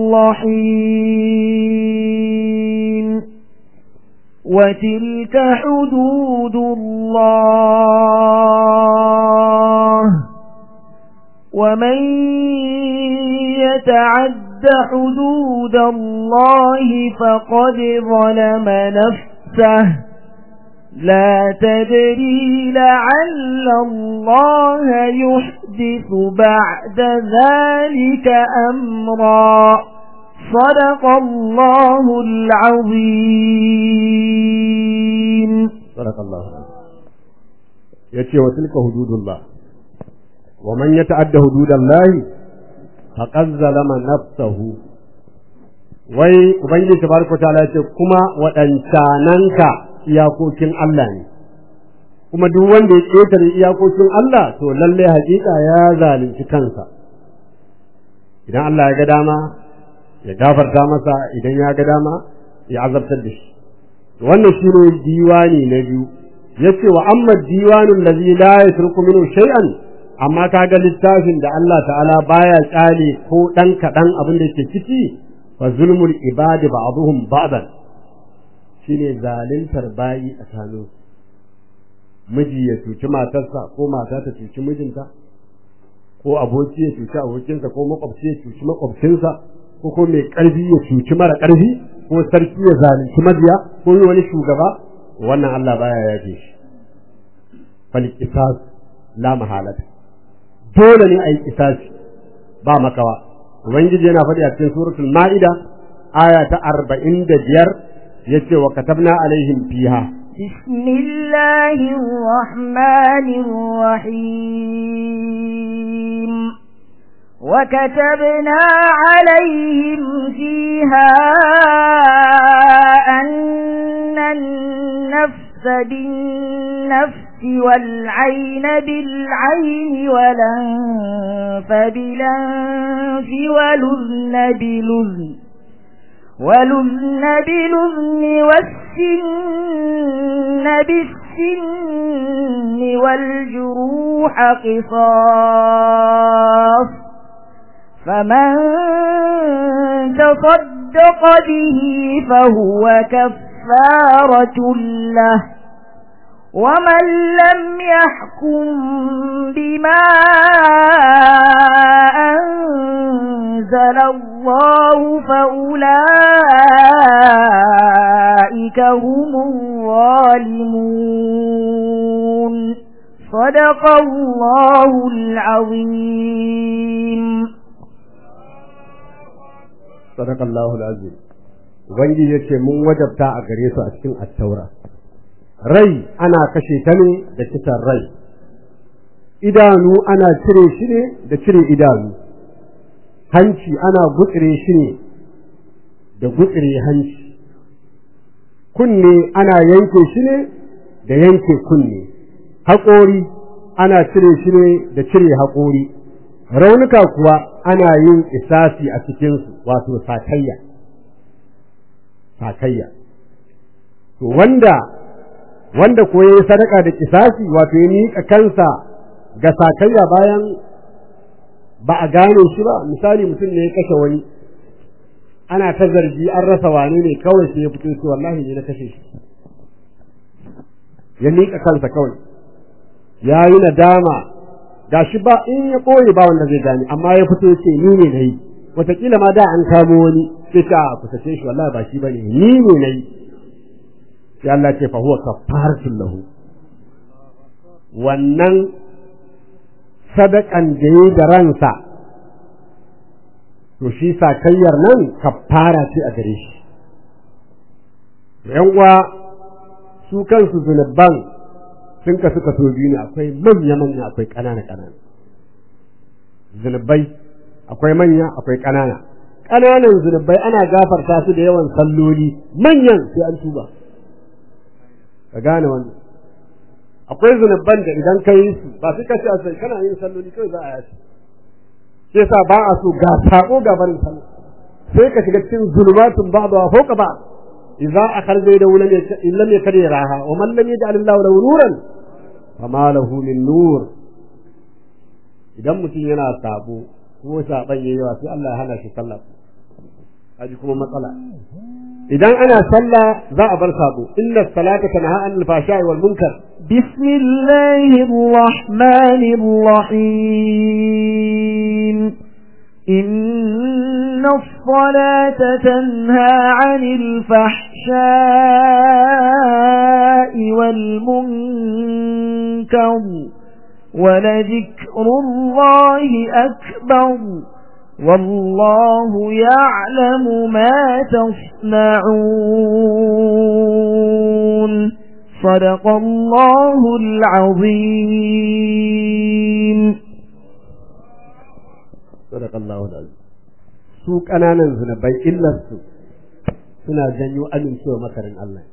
الرحيم وتلك حدود الله ومن يتعد حدود الله فقد ظلم نفسه لا تدري لعل الله يحدث بعد ذلك أمرا صدق الله العظيم صدق الله yace wa tilka hududullah wa man yata'adda hududallahi faqad zalama nafsahu wai ubangiji tabaraka ta'ala yace kuma wadancananka iyakokin Allah ne kuma duk wanda ya ƙetare iyakokin Allah to lalle haƙiƙa ya zalunci kansa idan Allah ya ga dama ya gafarta masa idan ya ga dama ya azabtar da shi wannan shine diwani na biyu yace wa amma diwanul ladzi la yatruku minhu shay'an amma kaga littafin da Allah ta'ala baya tsale ko dan kadan abin da yake ciki fa zulmul ibadi ba'dhum ba'dan shine zaluntar bayi a tsakanin miji ya cuci matarsa ko mata ta cuci mijinta ko aboki ya cuci abokinsa ko makwabci ya cuci makwabcinsa ko ko mai karfi ya cuci mara karfi ko sarki ya zalunci mabiya ko wani shugaba wannan Allah baya yafe shi fal qisas la mahalata dole ne ayi qisasi ba makawa ubangiji yana faɗi a cikin suratul maida aya ta 45 yace wa katabna alaihim fiha بسم الله الرحمن الرحيم وكتبنا عليهم فيها أن النفس بالنفس والعين بالعين والأنف بالأنف والأذن بالأذن والأذن بالأذن والسن بالسن والجروح قصاص فمن تصدق به فهو كفارة له ومن لم يحكم بما أنزل الله فأولئك هم الظالمون صدق الله العظيم صدق الله العظيم ubangiji yace mun wajabta a gare su a cikin attaura rai ana kashe ta ne da kisan rai idanu ana cire shi ne da cire idanu hanci ana gutsire shi ne da gutsire hanci kunne ana yanke shi ne da yanke kunne haƙori ana cire shi ne da cire haƙori raunuka kuwa ana yin isasi a cikinsu wato sakayya sakayya to wanda wanda ko yayi sadaka da kisasi wato ya miƙa kansa ga sakayya bayan ba a gane shi ba misali mutum ne ya kashe wani ana ta zargi an rasa wane ne kawai sai ya fito shi wallahi ne na kashe shi ya miƙa kansa kawai ya yi nadama gashi ba in ya ɓoye ba wanda zai gane amma ya fito ce ni ne na yi wataƙila ma da an kamo wani sai ta kusace shi wallahi ba shi ba ne ni ne na yi sai Allah ce fa huwa kafaratun lahu wannan sadakan da yi da ransa to shi sakayyar nan kafara ce a gare shi yan uwa su kansu zunuban sun kasu kaso biyu ne akwai manya manya akwai ƙanana ƙanana zunubai akwai manya akwai ƙanana ƙananan zunubai ana gafarta su da yawan salloli manyan sai an tuba ka gane wannan akwai zunuban da idan ka yi su ba su kace a sai kana yin salloli kawai za a yashi sai sa ba a so ga sako ga barin sallah sai ka shiga cikin zulumatun ba'da wa fawqa ba'd idza akharja yadahu lam lam yakri raha wa man lam yaj'al Allahu lahu nuran fama lahu min nur idan mutum yana sabo ko saban yayi yawa sai Allah ya hana shi sallah haji kuma matsala idan ana sallah za a bar sabo inna salata tanha anil fahsha'i wal munkar بسم الله الرحمن الرحيم إن الصلاة تنهى عن الفحشاء والمنكر ولذكر الله أكبر والله يعلم ما تصنعون صدق الله العظيم صدق الله العظيم su ƙananan zunubai illarsu suna janyo amincewa makarin Allah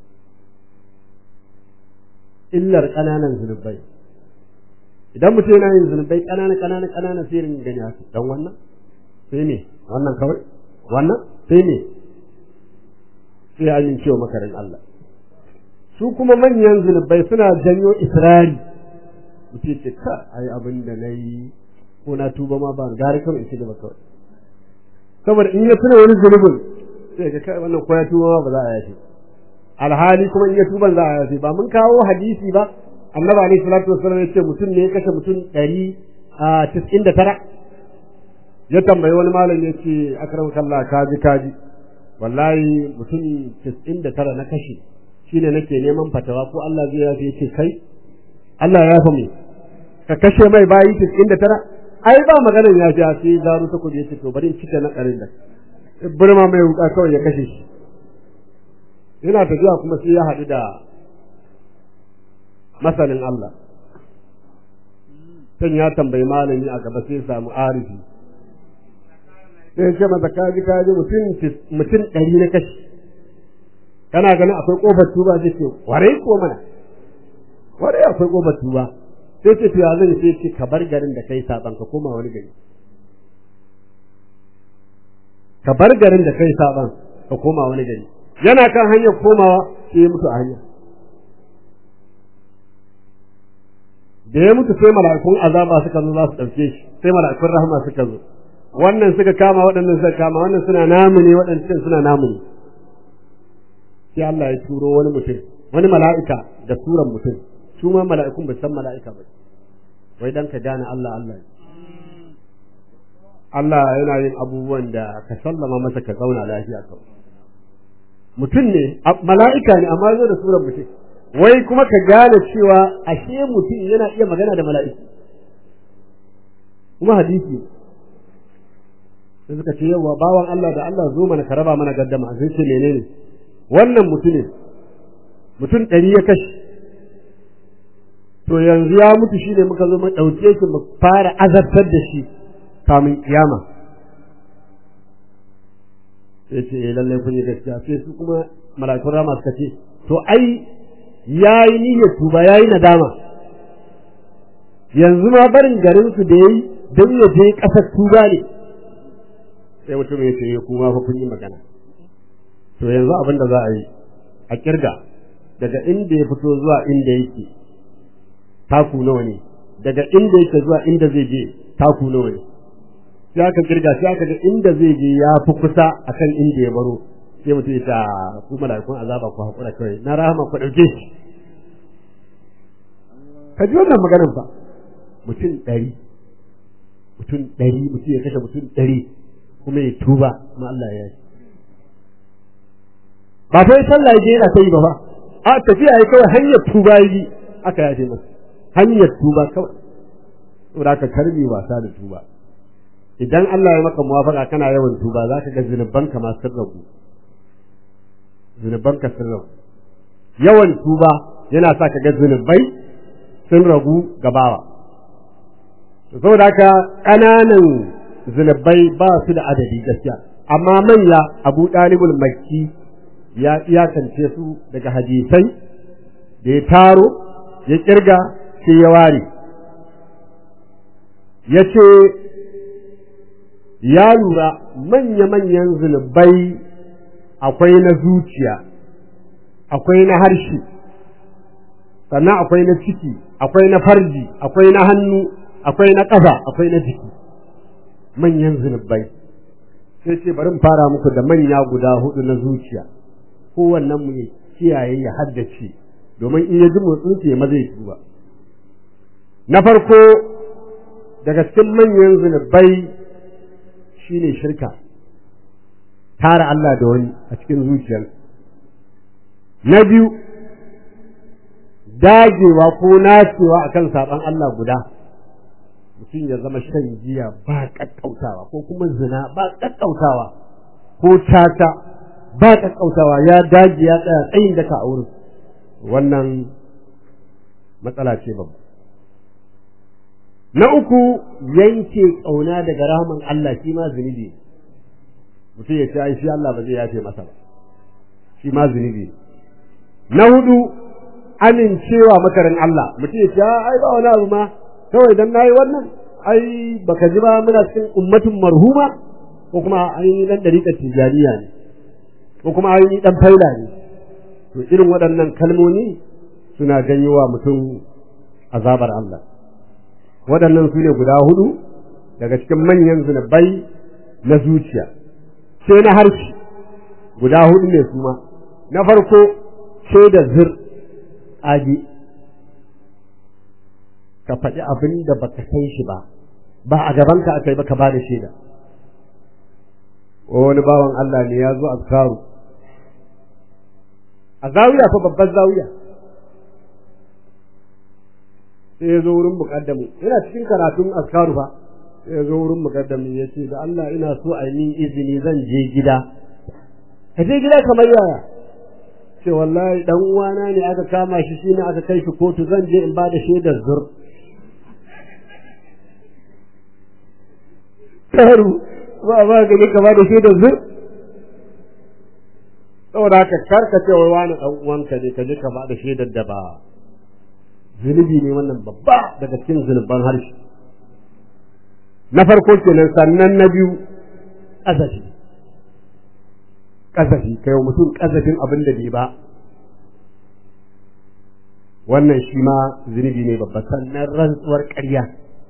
illar ƙananan zunubai idan mutum yana yin zunubai ƙanana ƙanana ƙanana sai rin gani haka dan wannan sai ne wannan kawai wannan sai ne sai amincewa makarin Allah su kuma manyan zunubai suna janyo israri mutum ce ka ai abin da na yi ko na tuba ma ba gari kawai in ci gaba kawai saboda in ya tuna wani zunubin sai ga kai wannan ko ya tuba ma ba za a yafe alhali kuma in ya tuban za a yafe ba mun kawo hadisi ba annabi alaihi salatu wasallam ya ce mutum ne ya kashe mutum ɗari a tis'in da tara ya tambayi wani malam ya ce akram kallah kaji kaji wallahi mutum tis'in da tara na kashe shine nake neman fatawa ko Allah zai yafe ya ce kai Allah ya yafa mu ka kashe mai bayi tis'in da tara ai ba maganar ya ji sai zaru ta kuje ce to bari in cika na karin da burma mai wuka kawai ya kashe shi yana tafiya kuma sai ya haɗu da masanin Allah kan ya tambayi malami a gaba sai samu arifi sai ce masa kaji kaji mutum mutum ɗari na kashi kana ganin akwai ƙofar tuba zai ce ware ko mana ware akwai ƙofar tuba sai ce to ya zan sai ce ka bar garin da kai saban ka koma wani gari ka bar garin da kai saban ka koma wani gari yana kan hanyar komawa sai ya mutu a hanya da ya mutu sai mala'ikun azaba suka zo za su ɗauke shi sai mala'ikun rahama suka zo wannan suka kama waɗannan suka kama wannan suna namu ne waɗannan suna namu ne sai Allah ya turo wani mutum wani mala'ika da suran mutum su ma mala'ikun ba san mala'ika ba wai dan ka gane Allah Allah Allah yana yin abubuwan da ka sallama masa ka zauna lafiya kawai mutum ne mala'ika ne amma zo da suran mutum wai kuma ka gane cewa ashe mutum yana iya magana da mala'iku kuma hadisi sai suka ce yawa bawan Allah da Allah zo mana ka raba mana gaddama sai ce menene wannan mutumin mutum ɗari ya kashe to yanzu ya mutu shine muka zo mu ɗauke shi mu fara azabtar da shi kamun kiyama sai ce eh lallai kun yi gaskiya sai su kuma mala'ikun rama suka ce to ai yayi niyyar tuba yayi nadama yanzu ma barin garin su da yayi don ya je ƙasar tuba ne sai mutum ya ce kuma fa kun yi magana to yanzu abin da za a yi a kirga daga inda ya fito zuwa inda yake taku nawa ne daga inda yake zuwa inda zai je taku nawa ne sai aka kirga sai aka ga inda zai je ya fi kusa akan inda ya baro sai mutum ya ta ku mala'ikun azaba ku hakura kawai na rahama ku dauke shi ka ji wannan maganar fa mutum ɗari mutum ɗari mutum ya kashe mutum ɗari kuma ya tuba kuma Allah ya yi ba fa sallah ya je yana ta yi ba fa a tafiya ya kawai hanyar tuba ya yi aka yaje masa hanyar tuba kawai saboda ka karbi wasa da tuba idan Allah ya maka muwafaka kana yawan tuba za ka ga zunubanka ma sun ragu zunubanka sun ragu yawan tuba yana sa ka ga zunubai sun ragu gabawa saboda haka ƙananan zunubai ba su da adadi gaskiya amma manya abu ɗalibul makki ya iyakance su daga hadisai da ya taro ya kirga sai ya ware ya ce ya lura manya-manyan zunubai akwai na zuciya akwai na harshe sannan akwai na ciki akwai na farji akwai na hannu akwai na ƙafa akwai na jiki manyan zunubai sai ce bari mu fara muku da manya guda hudu na zuciya kowannen mu ya kiyaye ya haddace domin in ya ji motsin ce ma zai tuba na farko daga cikin manyan zunubai shine shirka tara Allah da wani a cikin zuciyar na biyu dagewa ko nacewa akan saban Allah guda mutum ya zama shan giya ba kakkautawa ko kuma zina ba kakkautawa ko tata ba kakkautawa ya dage ya tsaya tsayin daka a wurin wannan matsala ce babba na uku yanke ƙauna daga rahaman Allah shi ma zunubi mutum ya ce ai shi Allah ba zai yafe masa ba shi ma zunubi na hudu amincewa makarin Allah mutum ya ce ai ba wani abu ma kawai dan nayi wannan ai baka ji ba muna cikin ummatin marhuma ko kuma ai dan dariƙar tijaniya ne ko kuma ai dan faila ne to irin waɗannan kalmomi suna janyo wa mutum azabar Allah waɗannan su ne guda hudu daga cikin manyan zunubai na zuciya sai na harshe guda hudu ne su ma na farko ce da zir age ka faɗi abin da baka san shi ba ba a gabanka aka yi ba ka ba da shaida wani bawan Allah ne ya zo azkaru a zawiya fa babbar zawiya sai ya zo wurin muƙaddamu ina cikin karatun azkaru fa sai ya zo wurin muƙaddamu ya ce da Allah ina so a yi izini zan je gida ka je gida kamar yaya ce wallahi dan uwana ne aka kama shi shine aka kai shi kotu zan je in ba da shaidar zur karu ba ba ga ka ba da shaidar zur saboda haka karka ce wai wani dan uwanka ne ka je ka ba da shaidar da ba zunubi ne wannan babba daga cikin zunuban harshe na farko kenan sannan na biyu azafi kazafi kai wa mutum kazafin abin da bai ba wannan shi ma zunubi ne babba sannan rantsuwar ƙarya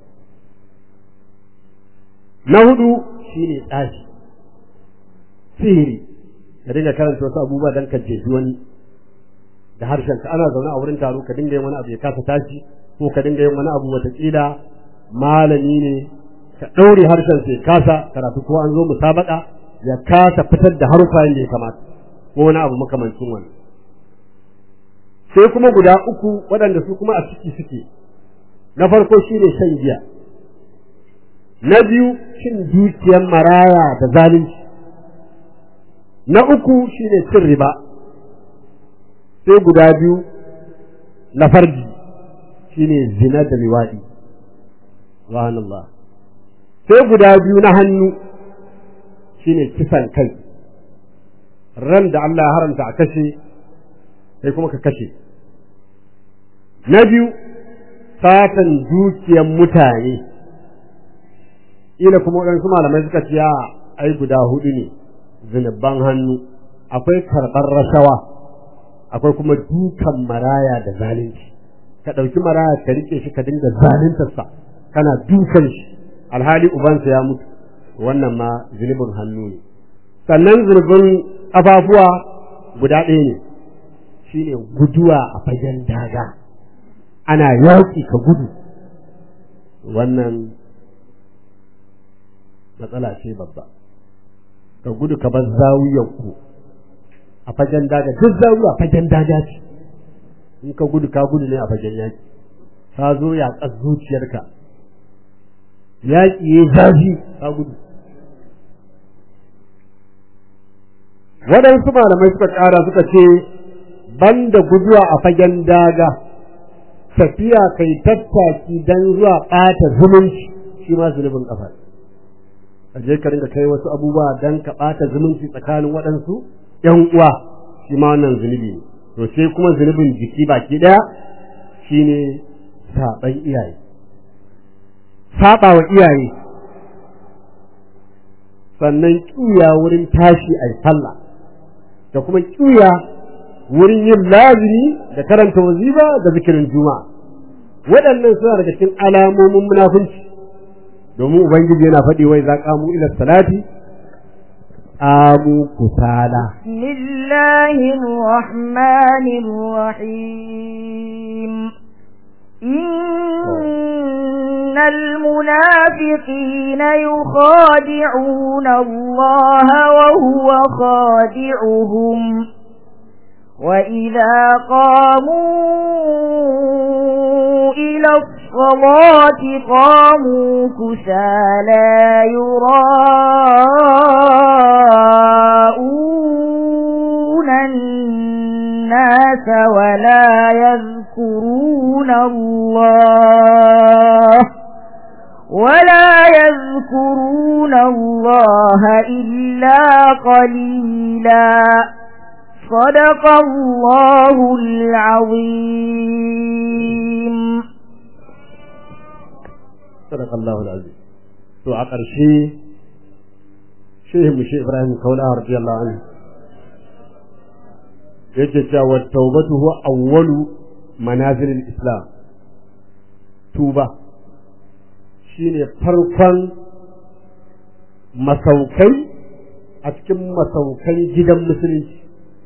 na hudu shi ne tsafi sihiri ka dinga karanta wasu abubuwa don ka jefi wani da harshen ka ana zaune a wurin taro ka dinga yin wani abu ya kasa tashi ko ka dinga yin wani abu wataƙila malami ne ka ɗaure harshen sai kasa karatu ko an zo musabaka ya kasa fitar da harufa yadda ya kamata ko wani abu makamancin wani sai kuma guda uku waɗanda su kuma a ciki suke na farko shine shan giya na biyu cin dukiyar maraya da zalunci na uku shine cin riba sai guda biyu na farji shine zina da liwaɗi subhanallah sai guda biyu na hannu shine kisan kai ran da Allah ya haramta a kashe sai kuma ka kashe na biyu satan dukiyar mutane ila kuma waɗansu malamai suka ce ai guda hudu ne zunuban hannu akwai karɓar rashawa akwai kuma dukan maraya da zalunci ka ɗauki maraya ka riƙe shi ka dinga zaluntarsa kana dukan shi alhali ubansa ya mutu wannan ma zunubin hannu ne sannan zunubin ƙafafuwa guda ɗaya ne shine guduwa a fagen daga ana yaƙi ka gudu wannan matsala ce babba ka gudu ka bar zawiyar ku a fagen daga duk zawiya fagen daga ce in ka gudu ka gudu ne a fagen yaƙi ka zo yaƙar zuciyarka yaƙi ya zafi ka gudu waɗansu malamai suka ƙara suka ce banda guduwa a fagen daga tafiya kai tattaki don zuwa ɓata zumunci shi ma zunubin ƙafa a je ka ringa kai wasu abubuwa don ka ɓata zumunci tsakanin waɗansu ‘yan uwa shi ma wannan zunubi ne to sai kuma zunubin jiki baki ɗaya shine saɓan iyaye saɓa wa iyaye sannan ƙiya wurin tashi a sallah da kuma ƙiya wurin yin lazimi da karanta waziba da zikirin juma'a waɗannan suna daga cikin alamomin munafunci domin ubangiji yana faɗi wai za qamu ila salati qamu kusala بسم الله الرحمن الرحيم إن المنافقين يخادعون الله وهو خادعهم وإذا قاموا إلى الصلاة قاموا كسالى يراءون الناس ولا يذكرون الله ولا يذكرون الله إلا قليلا صدق الله العظيم sadaka Allahu alazim to a ƙarshe shehu mu shehu Ibrahim Kaula radiyallahu anhu yake cewa tawbatu huwa awwalu manazil islam tuba shine farkon masaukai a cikin masaukan gidan musulunci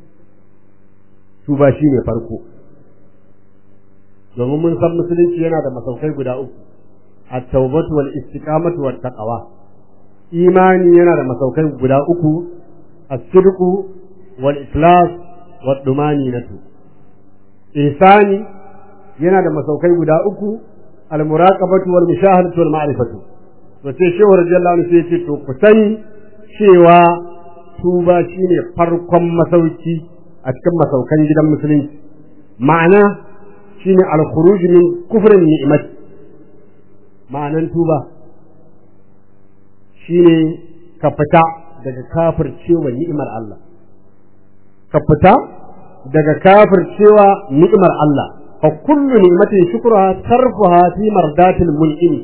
tuba shine farko domin mun san musulunci yana da masaukai guda uku at-taubatu wal istiqamatu wat taqwa imani yana da masaukai guda uku as-sidqu wal ikhlas wat dumaninatu ihsani yana da masaukai guda uku al-muraqabatu wal mushahadatu wal ma'rifatu to sai shehu radiyallahu anhu sai ya ce to ku sani cewa tuba shine farkon masauki a cikin masaukan gidan musulunci ma'ana shine al-khuruj min kufrin ni'mat ma'anan tuba shine ka fita daga kafircewa ni'imar Allah ka fita daga kafircewa ni'imar Allah fa kullu ni'matin shukruha tarfuha fi mardatil mul'imi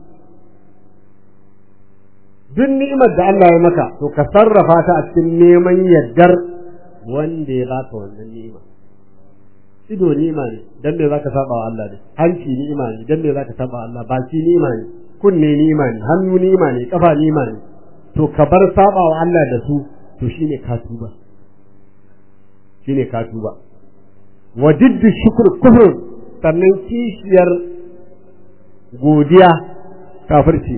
duk ni'imar da Allah ya maka to ka sarrafa ta a cikin neman yardar wanda ya baka wannan ni'ima ido ni'ima ne dan me zaka saba wa Allah ne hanci ni'ima ne dan me zaka saba wa Allah baki ni'ima ne kunne ni'ima ne hannu ni'ima ne kafa ni'ima ne to ka bar saba wa Allah da su to shine ka tuba shine ka tuba wa diddu shukr kufr sannan kishiyar godiya kafirci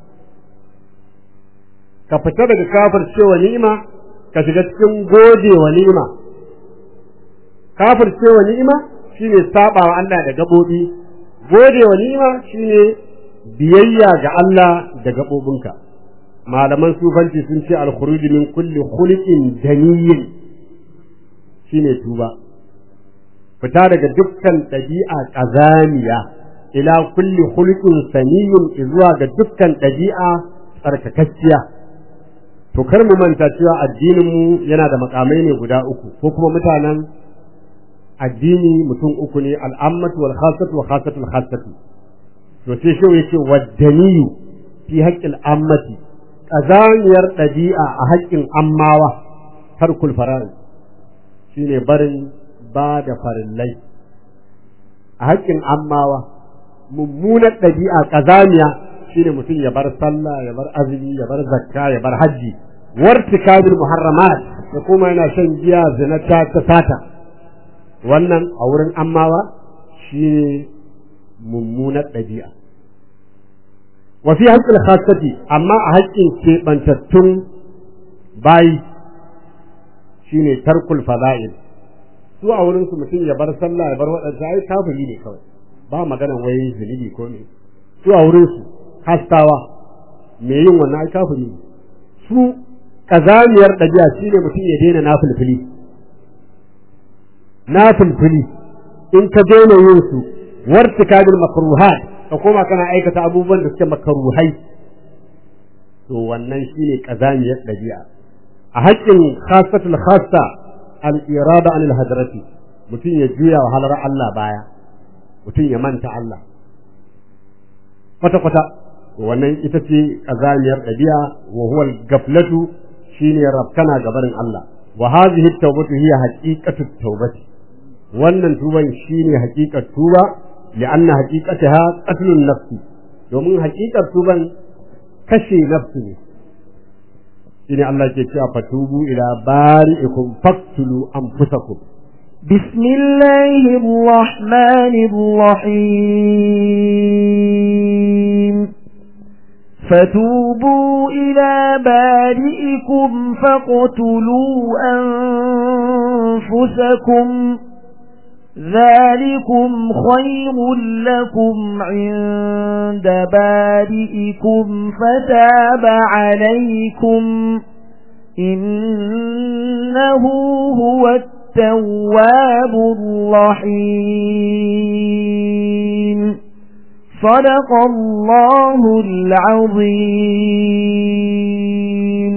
ka fita daga kafircewa ni'ima ka shiga cikin gode wa ni'ima kafircewa ni'ima shine saba wa Allah da gabobi gode wa ni'ima shine biyayya ga Allah da gabobinka malaman sufanci sun ce al-khuruj min kulli khuliqin daniyyin shine tuba fita daga dukkan ɗabi'a ƙazamiya ila kulli khuluqin saniyin zuwa ga dukkan ɗabi'a tsarkakakkiya to kar mu manta cewa addinin mu yana da makamai ne guda uku ko kuma mutanen addini mutum uku ne al'ammatu wal khassatu wa khassatul khassatu to sai shi yake waddaniyu fi haqqil ammati ƙazamiyar ɗabi'a a haƙƙin ammawa tarkul fara'id shine barin ba da farillai a haƙƙin ammawa mummunar ɗabi'a ƙazamiya shine mutum ya bar sallah ya bar azumi ya bar zakka ya bar hajji wartikabil muharramat da kuma yana shan giya zina ta ta sata wannan a wurin ammawa shine mummunar ɗabi'a wa fi haqqil khassati amma a haƙƙin keɓantattun bayi shine tarkul fada'il su a wurin su mutum ya bar sallah ya bar waɗanda ai kafiri ne kawai ba magana wai zunubi ko me su a wurin su hastawa me yin wannan ai kafiri ne su kazamiyar ɗabi'a shine mutum ya daina nafilfili nafilfili in ka daina yin su wartikabil makruhat ka koma kana aikata abubuwan da suke makruhai to wannan shine kazamiyar ɗabi'a a haƙƙin khassatul khassa al-irada anil hadrati mutum ya juya wa halar Allah baya mutum ya manta Allah kwata kwata wannan ita ce kazamiyar ɗabi'a wa huwa al-gaflatu shine rabkana gabarin Allah wa hadhihi at-tawbatu hiya haqiqatu at-tawbati wannan tuban shine haqiqat tuba li'anna haqiqataha qatlun nafsi domin haqiqar tuban kashe nafsi ne shine Allah ke cewa fatubu ila bari'ikum faqtulu anfusakum بسم الله الرحمن الرحيم فتوبوا إلى بارئكم فاقتلوا أنفسكم ذلكم خير لكم عند بارئكم فتاب عليكم إنه هو التواب الرحيم صدق الله العظيم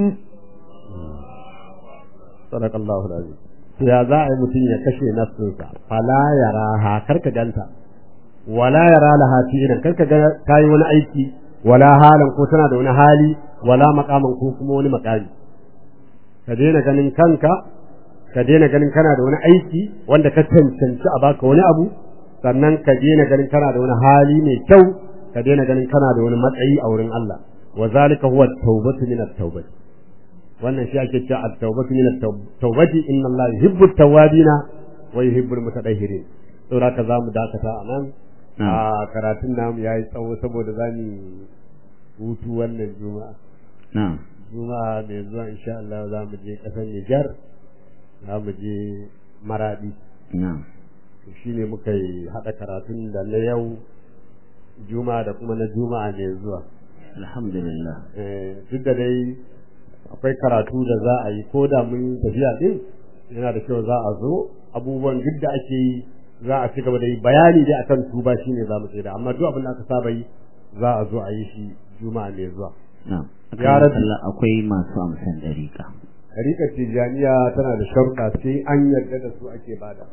صدق الله العظيم ya za a yi mutum ya kashe nafsinsa fala yara ha karka ganta wala yara laha fi'lan karka ga kayi wani aiki wala halan ko tana da wani hali wala maqaman ko kuma wani maqami ka daina ganin kanka ka daina ganin kana da wani aiki wanda ka cancanci a baka wani abu sannan ka daina ganin kana da wani hali mai kyau ka daina ganin kana da wani matsayi a wurin Allah wa zalika huwa at-taubatu min at-taubati wannan shi ake cewa at-taubatu min at-taubati inna Allah yuhibbu at-tawwabina wa yuhibbu al-mutatahhirin saboda haka zamu dakata a nan a karatun namu yayi tsawo saboda zamu hutu wannan juma'a na'am juma'a mai zuwa insha Allah za mu je kasar Nijar za mu je Maradi na'am shine muka yi hada karatun da na yau juma'a da kuma na juma'a mai zuwa alhamdulillah eh duk da dai akwai karatu da za a yi ko da mun tafiya din yana da kyau za a zo abubuwan duk da ake yi za a ci gaba da yi bayani dai akan tuba shine za mu tsaya amma duk abin da aka saba yi za a zo a yi shi juma'a mai zuwa na'am Ya Rabbi. Allah akwai masu amsan dariƙa Rika Tijaniya tana da sharuɗa sai an yarda da su ake bada.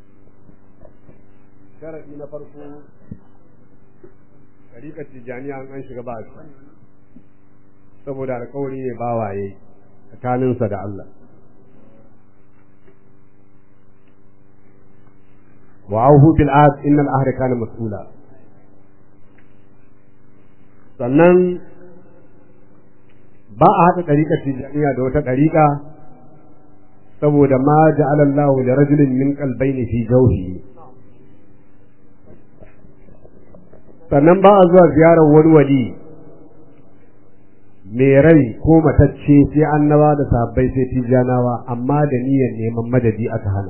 Sharaɗi na farko, Rika Tijaniya an shiga ba shi, saboda alkawari ne bawaye tsakaninsa da Allah. Wa auhu bil ahd innal ahda kana mas'ula. Sannan ba a haɗa ɗariƙar tijaniya da wata ɗariƙa saboda ma ja'ala Allah li rajulin min qalbayni fi jawfihi sannan ba a zuwa ziyarar wani wali mai rai ko matacce sai annaba da sabbai sai tijanawa amma da niyyar neman madadi aka hana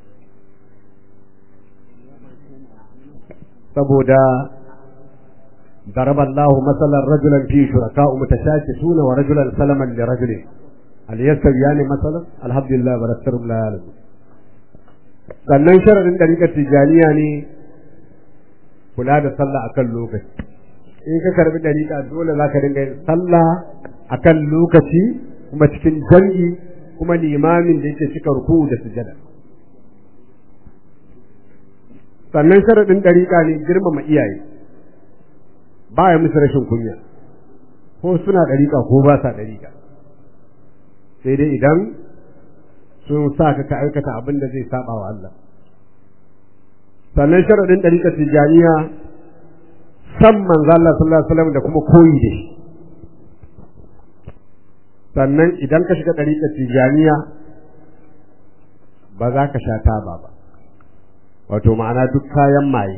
saboda ضرب الله مثلا رجلا فيه شركاء متشاكسون ورجلا سلما لرجل هل يستويان مثلا الحمد لله ونستر لا يعلم sannan sharadin ɗariƙar tijaniya ne kula da sallah akan lokaci in ka karbi ɗariƙa dole za ka dinga yin sallah akan lokaci kuma cikin jam'i kuma limamin da yake cika ruku da sujada sannan sharadin ɗariƙa ne girmama iyaye ba ya musu rashin kunya ko suna ɗariƙa ko ba sa ɗariƙa sai dai idan sun sa ka ka aikata abin da zai saba wa Allah sannan sharaɗin ɗariƙar tijaniya san manzo Allah sallallahu alaihi wasallam da kuma koyi da shi sannan idan ka shiga ɗariƙar tijaniya ba za ka sha taba ba wato ma'ana duk kayan maye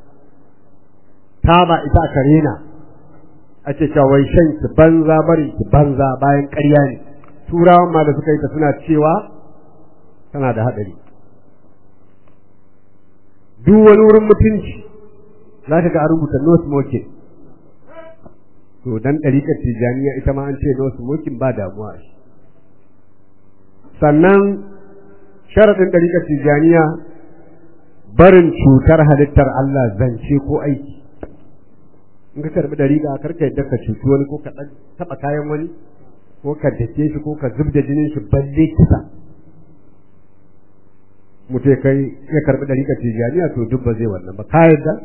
taba ita aka rena ake cewa wai shan ki banza bari ki banza bayan ƙarya ne turawan ma da suka yi ta suna cewa tana da haɗari duk wani wurin mutunci za ka ga a rubuta no smoking to dan ɗariƙar tijaniya ita ma an ce no smoking ba damuwa shi sannan sharaɗin ɗariƙar tijaniya barin cutar halittar Allah zance ko aiki in ka karbi dariƙa karka yadda ka cuci wani ko ka dan taba kayan wani ko ka dake shi ko ka zubda jinin shi balle kisa mutai kai ya karbi dariƙa tijaniya to duk ba zai wannan ba ka yadda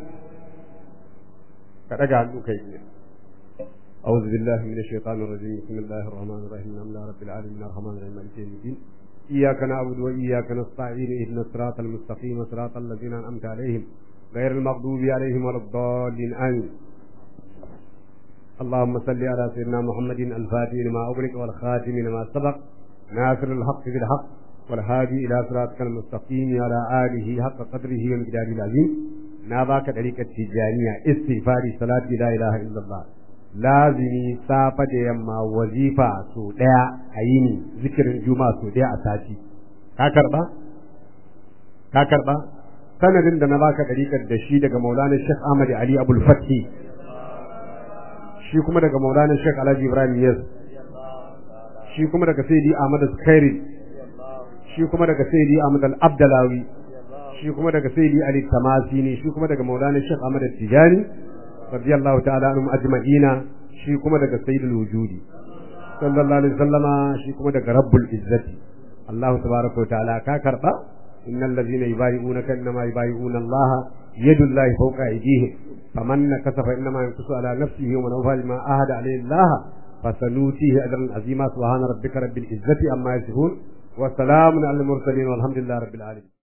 ka daga hannu kai ne أعوذ بالله من الشيطان الرجيم بسم الله الرحمن الرحيم الحمد لله رب العالمين الرحمن الرحيم مالك يوم الدين إياك نعبد وإياك نستعين اهدنا الصراط المستقيم صراط الذين أنعمت عليهم غير المغضوب عليهم ولا الضالين آمين اللهم صل على سيدنا محمد الفاتح لما أغلق والخاتم لما سبق ناصر الحق بالحق والهادي إلى صراطك المستقيم على آله حق قدره ومقداره العظيم ناباك طريقة تجانية استغفاري صلاة لا إله إلا الله lazimi safa da yamma wazifa so daya a yini zikirin juma'a so daya a sati ka karba ka karba sanadin da na baka dariƙar da shi daga Maulana Sheikh Ahmad Ali Abdul Fathi shi kuma daga Maulana Sheikh Alhaji Ibrahim Yes shi kuma daga Sayyidi Ahmad Khairi shi kuma daga Sayyidi Ahmad Al-Abdalawi shi kuma daga Sayyidi Ali Tamasini shi kuma daga Maulana Sheikh Ahmad Tijani radiyallahu ta'ala anhum ajma'ina shi kuma daga Sayyidul Wujudi sallallahu alaihi wasallama shi kuma daga Rabbul Izzati Allah tabaraka wa ta'ala ka karba innal ladhina yubayi'unaka innama yubayi'una Allah yadullahi fawqa aydihim faman nakasa fa innama yankusu ala nafsihi wa man awfa bima ahada alayhi Allah fasanutihi ajran azima subhana rabbika rabbil izzati amma yasifun wa salamun alal mursalin walhamdulillahi rabbil alamin